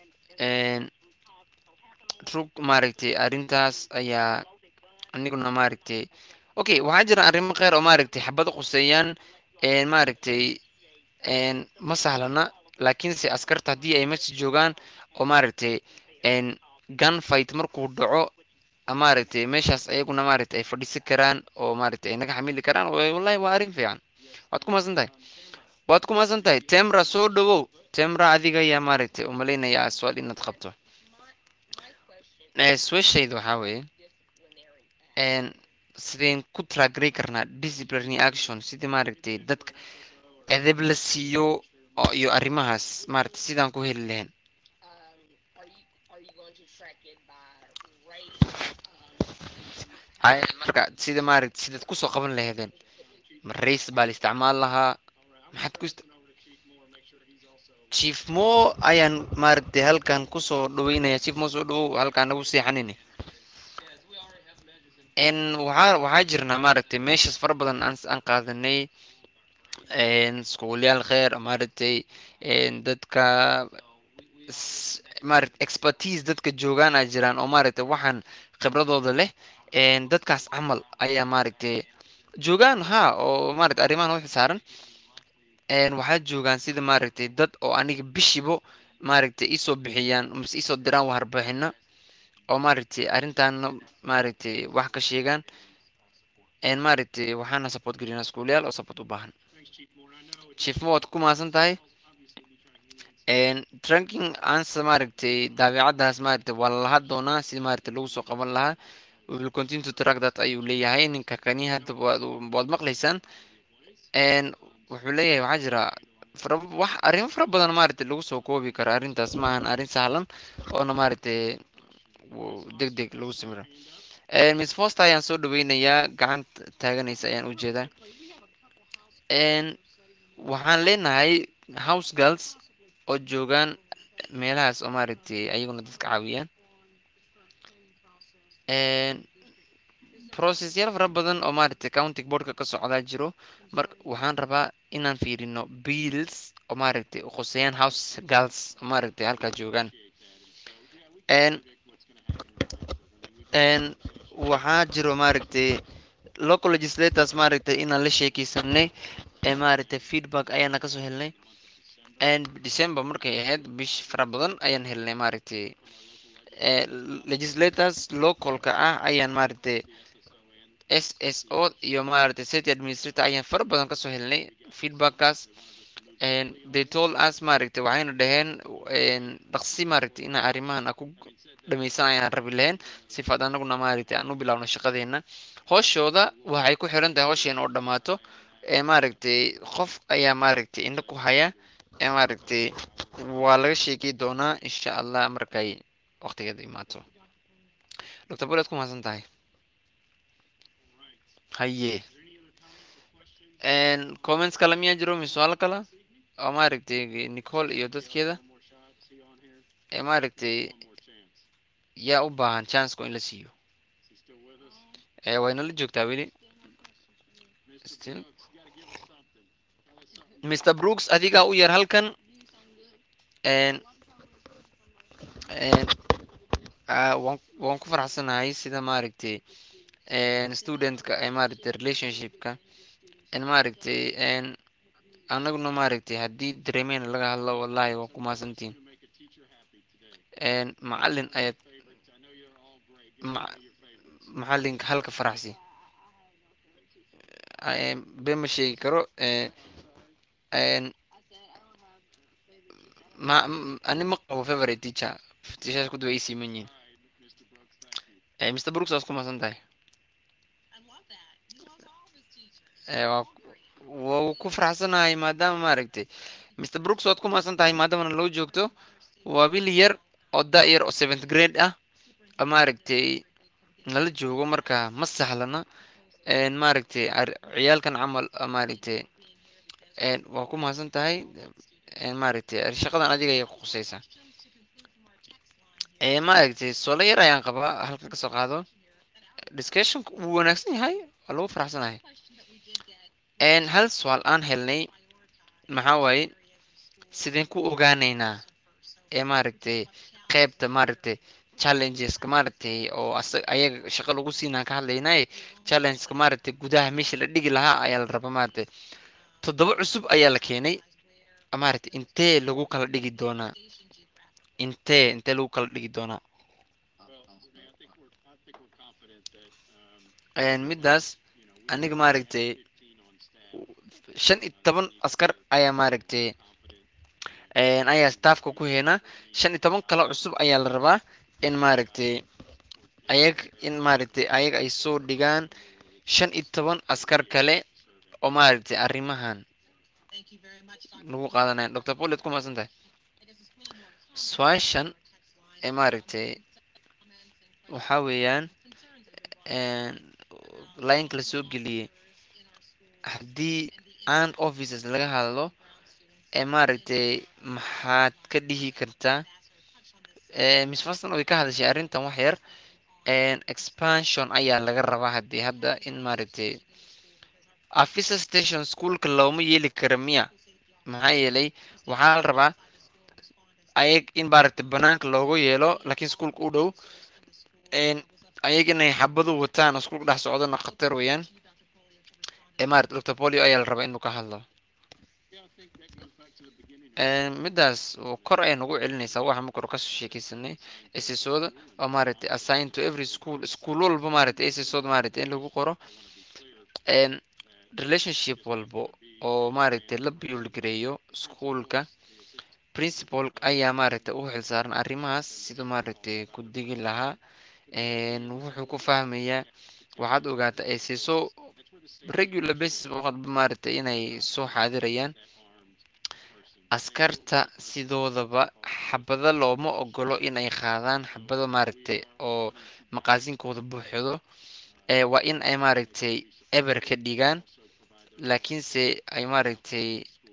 rug maaragtay arrintaas ayaa aniguna maaragtay okay waxaa jira arrimo kheer oo maaragtay xabado quseeyaan maaragtay ma sahlana laakiinse askarta haddii ay meesha joogaan oo maaragtay gun fight markuu dhaco maaragtay meeshaas ayaguna maaragtay ay fadhiisan karaan oo maaragtay ay naga xamili karaan wallahi waa arrin fiican waad ku maasan tahay waad ku maasan tahay temra soo dhawow temra adiga ayaa maaragtay umalaynaya aswaal inaad qabto sweshayda waxaa weeye sideen ku tragrey karnaa disciplinary action sidii maaragtay dadka edeb la siiyo iyo arrimahaas maaragtay sidaan ku heli lahayn marka sida maaragtay sidaad kusoo qaban lahaydeen ma race baa la isticmaal lahaa maxaad ku chief mo ayaan maaragtay halkan kusoo dhaweynaya chief mo soo dhawow halkaan nagu seexanine waxaa waxaa jirnaa maaragtay meeshas fara badan aan aan qaadanay iskuulyaal kheer maaragtay dadka maaragtay expertise dadka joogaan aa jiraan oo maaragtay waxaan khibradooda leh dadkaas camal ayaa maaragtay joogaan ha oo maaragtay arrimahan u xisaaran waxaa joogaan sida maaragtay dad oo aniga bishibo maaragtay iisoo bixiyaan mise iisoo diraan warbixina oo maaragtay arrintaana maaragtay wax ka sheegaan maaragtay waxaana support gelinaa iskuulayaal oo support u baahan chief mo waad ku mahadsan tahay trunking answer maaragtay daabicadaas maaragtay waa lalaha doonaa si maaragtay lagu soo qaban lahaa we will continue to track that ayuu leeyahay ninka kani hadda waad waad maqlaysaan wuxuu leeyahay waxaa jira fara wax arrimo fara badan maaragtay lagu soo koobi karo arrintaas maahan arrin sahlan oona maaragtay deg deg lagu samiro miss foster ayaan soo dhaweynayaa gacanta taaganaysa ayaan u jeedaa waxaan leenahay house girls oo joogaan meelahaas oo maaragtay ayaguna dadka caawiyaan processyaal fara badan oo maaragtay county boardka ka socdaa jiro marka waxaan rabaa inaan fiirino bills oo maaragtay qoseeyaan house girls oo maaragtay halkaa joogaan waxaa jiro maaragtay local legislators maaragtay inaan la sheekeysanay ee maaragtay feedback ayaana kasoo helnay december markay ahayd bish fara badan ayaan helnay maaragtay legislators localka ah ayaan maaragtay s s o iyo maaragtay city administrator ayaan fara badan kasoo helnay feedbackkaas they told us maaragtay waxayna dhaheen dhaqsi maaragtay inaa arrimahan a ku dhamaysan ayaan rabi lahayn sifaad anaguna maaragtay aan u bilaawno shaqadeena hooshooda waxay ku xiran tahay hoosheena oo dhammaato ee maaragtay qof ayaa maaragtay indha ku haya ee maaragtay waa laga sheekay doonaa insha allah markay waqtigeeda imaato doctor bulet ku mahadsan tahay haye comments kale miyaa jiro misuaal kale oo maaragtay nicole iyo dadkeeda ee maaragtay yaa u baahan chanceko in la siiyo wayna la joogtaa weli mr brooks adigaa u yar halkan waan ku faraxsanahay sida maaragtay studentka ee maaragtay relationshipka maaragtay anaguna maaragtay haddii dareemeen laga hadlo wallahi waa ku maasantiin macalin ayaad macalinka halka faraxsi been ma sheegi karo ma ani ma qabo favorite teacher teachers kudu way siiman yihiin mr brooks waad ku masan tahay waa ku faraxsanahay maadaama maaragtay mr brooks waad ku maasan tahay maadaamana loo joogto waa bil yar oo da yar oo seventh grade ah maaragtay nala joogo marka ma sahlana maaragtay ciyaalkan camal maaragtay waa ku mahadsan tahay maaragtay shaqadan adiga ayay kuqusaysaa maaragtay solo yar ayaan qabaa halka kasoo qaado discussionka wuu wanaagsan yahay waa lagu faraxsanahay hal su-aal aan helnay maxaa waaye sideen ku ogaanaynaa ee maaragtay qeybta maaragtay challengeska maaragtay oo ayaga shaqo lagu siinaan ka hadlaynay challengeska maaragtay gudaha meesha la dhigi lahaa ayaa la rabaa maaragtay toddoba cusub ayaa la keenay maaragtay intee lagu kala dhigi doonaa intee intee lagu kala dhigi doonaa middaas aniga maaragtay shan iyo toban askar ayaa maaragtay ayaa staffka ku heenaa shan iyo toban kale cusub ayaa la rabaa in maaragtay ayag in maaragtay ayag ay soo dhigaan shan iyo toban askar kale oo maaragtay arrimahan lagu qaadanaya doctor poliad ku maasan tahay su-aashan ee maaragtay waxaa weeyaan linka la soo geliyey haddii and offices laga hadlo ee maaragtay maxaad ka dhihi kartaa miss faston way ka hadashay arrintan wax yar expansion ayaa laga rabaa haddii hadda in maaragtay officer station schoolka looma yeeli kara miya maxaa yeelay waxaa la rabaa ayag in maaragtay banaanka loogu yeelo laakiin schoolka u dhow ayag inay xabadu wataan oo schoolka dhex socdona khatar weeyaan ee maaragtay doctor polio ayaa la rabaa inuu ka hadlo middaas kor ayay nagu celinaysaa waxa ma kor kasoo sheekeysanay ssooda oo maaragtay assign to every school school walba maaragtay ssooda maaragtay in lagu qoro relationship walbo oo maaragtay la build gareeyo schoolka principal ayaa maaragtay u xilsaaran arrimahaas sida maaragtay ku digi lahaa wuxuu ku fahmayaa waxaad ogaataa sso regular basis waqadba maaragtay inay soo xaadirayaan askarta sidoodaba xabado looma ogolo inay qaadaan xabado maaragtay oo maqaasinkooda buuxdo waa in ay maaragtay eber ka dhigaan laakiinse ay maaragtay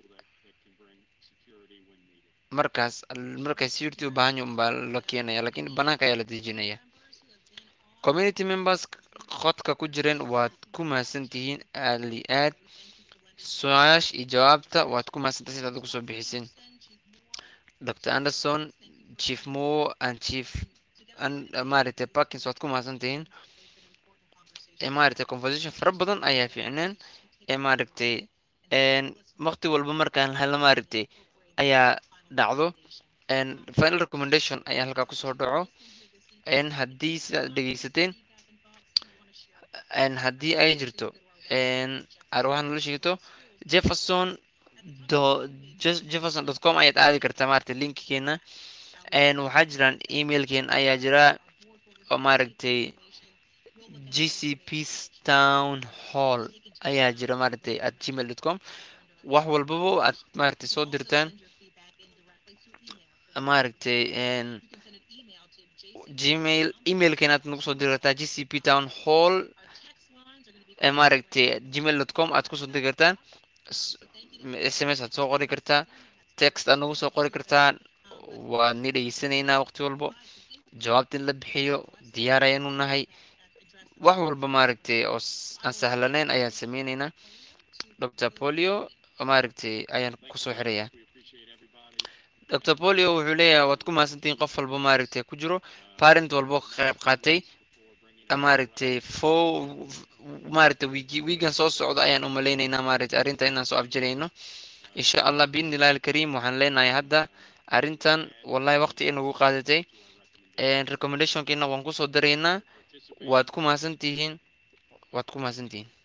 markaas markay security u baahan yahi unbaa la keenaya lakiin banaanka ayaa la dejinaya community members qodka ku jireen waad ku mahadsantihiin aali aad su-aasha iyo jawaabta waad ku mahadsantahay sidaad ugu soo bixiseen dr anderson chief mo and chief maaragtay parkins waad ku mahadsantihiin maaragtay conversation fara badan ayaa fiicneen ee maaragtay waqti walba markaan helo maaragtay ayaa dhacdo final recommendation ayaa halkaa kusoo dhaco haddii sidaad dhegeysateen haddii ay jirto waxaa nala sheegto jefferson jefferson dot com ayaad aadi kartaa maaragtay linkigeena waxaa jiraan emailkeena ayaa jira oo maaragtay g c p town hall ayaa jira maaragtay at gmail dot com wax walbaba aad maaragtay soo dirtaan maaragtay gmail emailkeena aad nagu soo diri kartaa g c p town hall maaragtay gmail dot com aad kusoo diri kartaan s m s aad soo qori kartaa text aad nagu soo qori kartaa waad ni dhegeysanaynaa waqti walbo jawaabta in la bixiyo diyaar ayaanu nahay wax walba maaragtay oo aan sahlaneyn ayaan sameyneynaa doctor polio maaragtay ayaan kusoo xirayaa doctor polio wuxuu leeyahay waad ku mahadsantihiin qof walba maaragtay ku jiro parent walbo ka qayb qaatay maaragtay fo maaragtay wiigi wiigan soo socdo ayaan u malaynaynaa maaragtay arrinta inaan soo afjarayno insha allah biidni illahi alkariim waxaan leenahay hadda arrintan wallahi waqti ay nagu qaadatay recommendationkiina waan kusoo daraynaa waad ku mahadsantihiin waad ku mahadsantihiin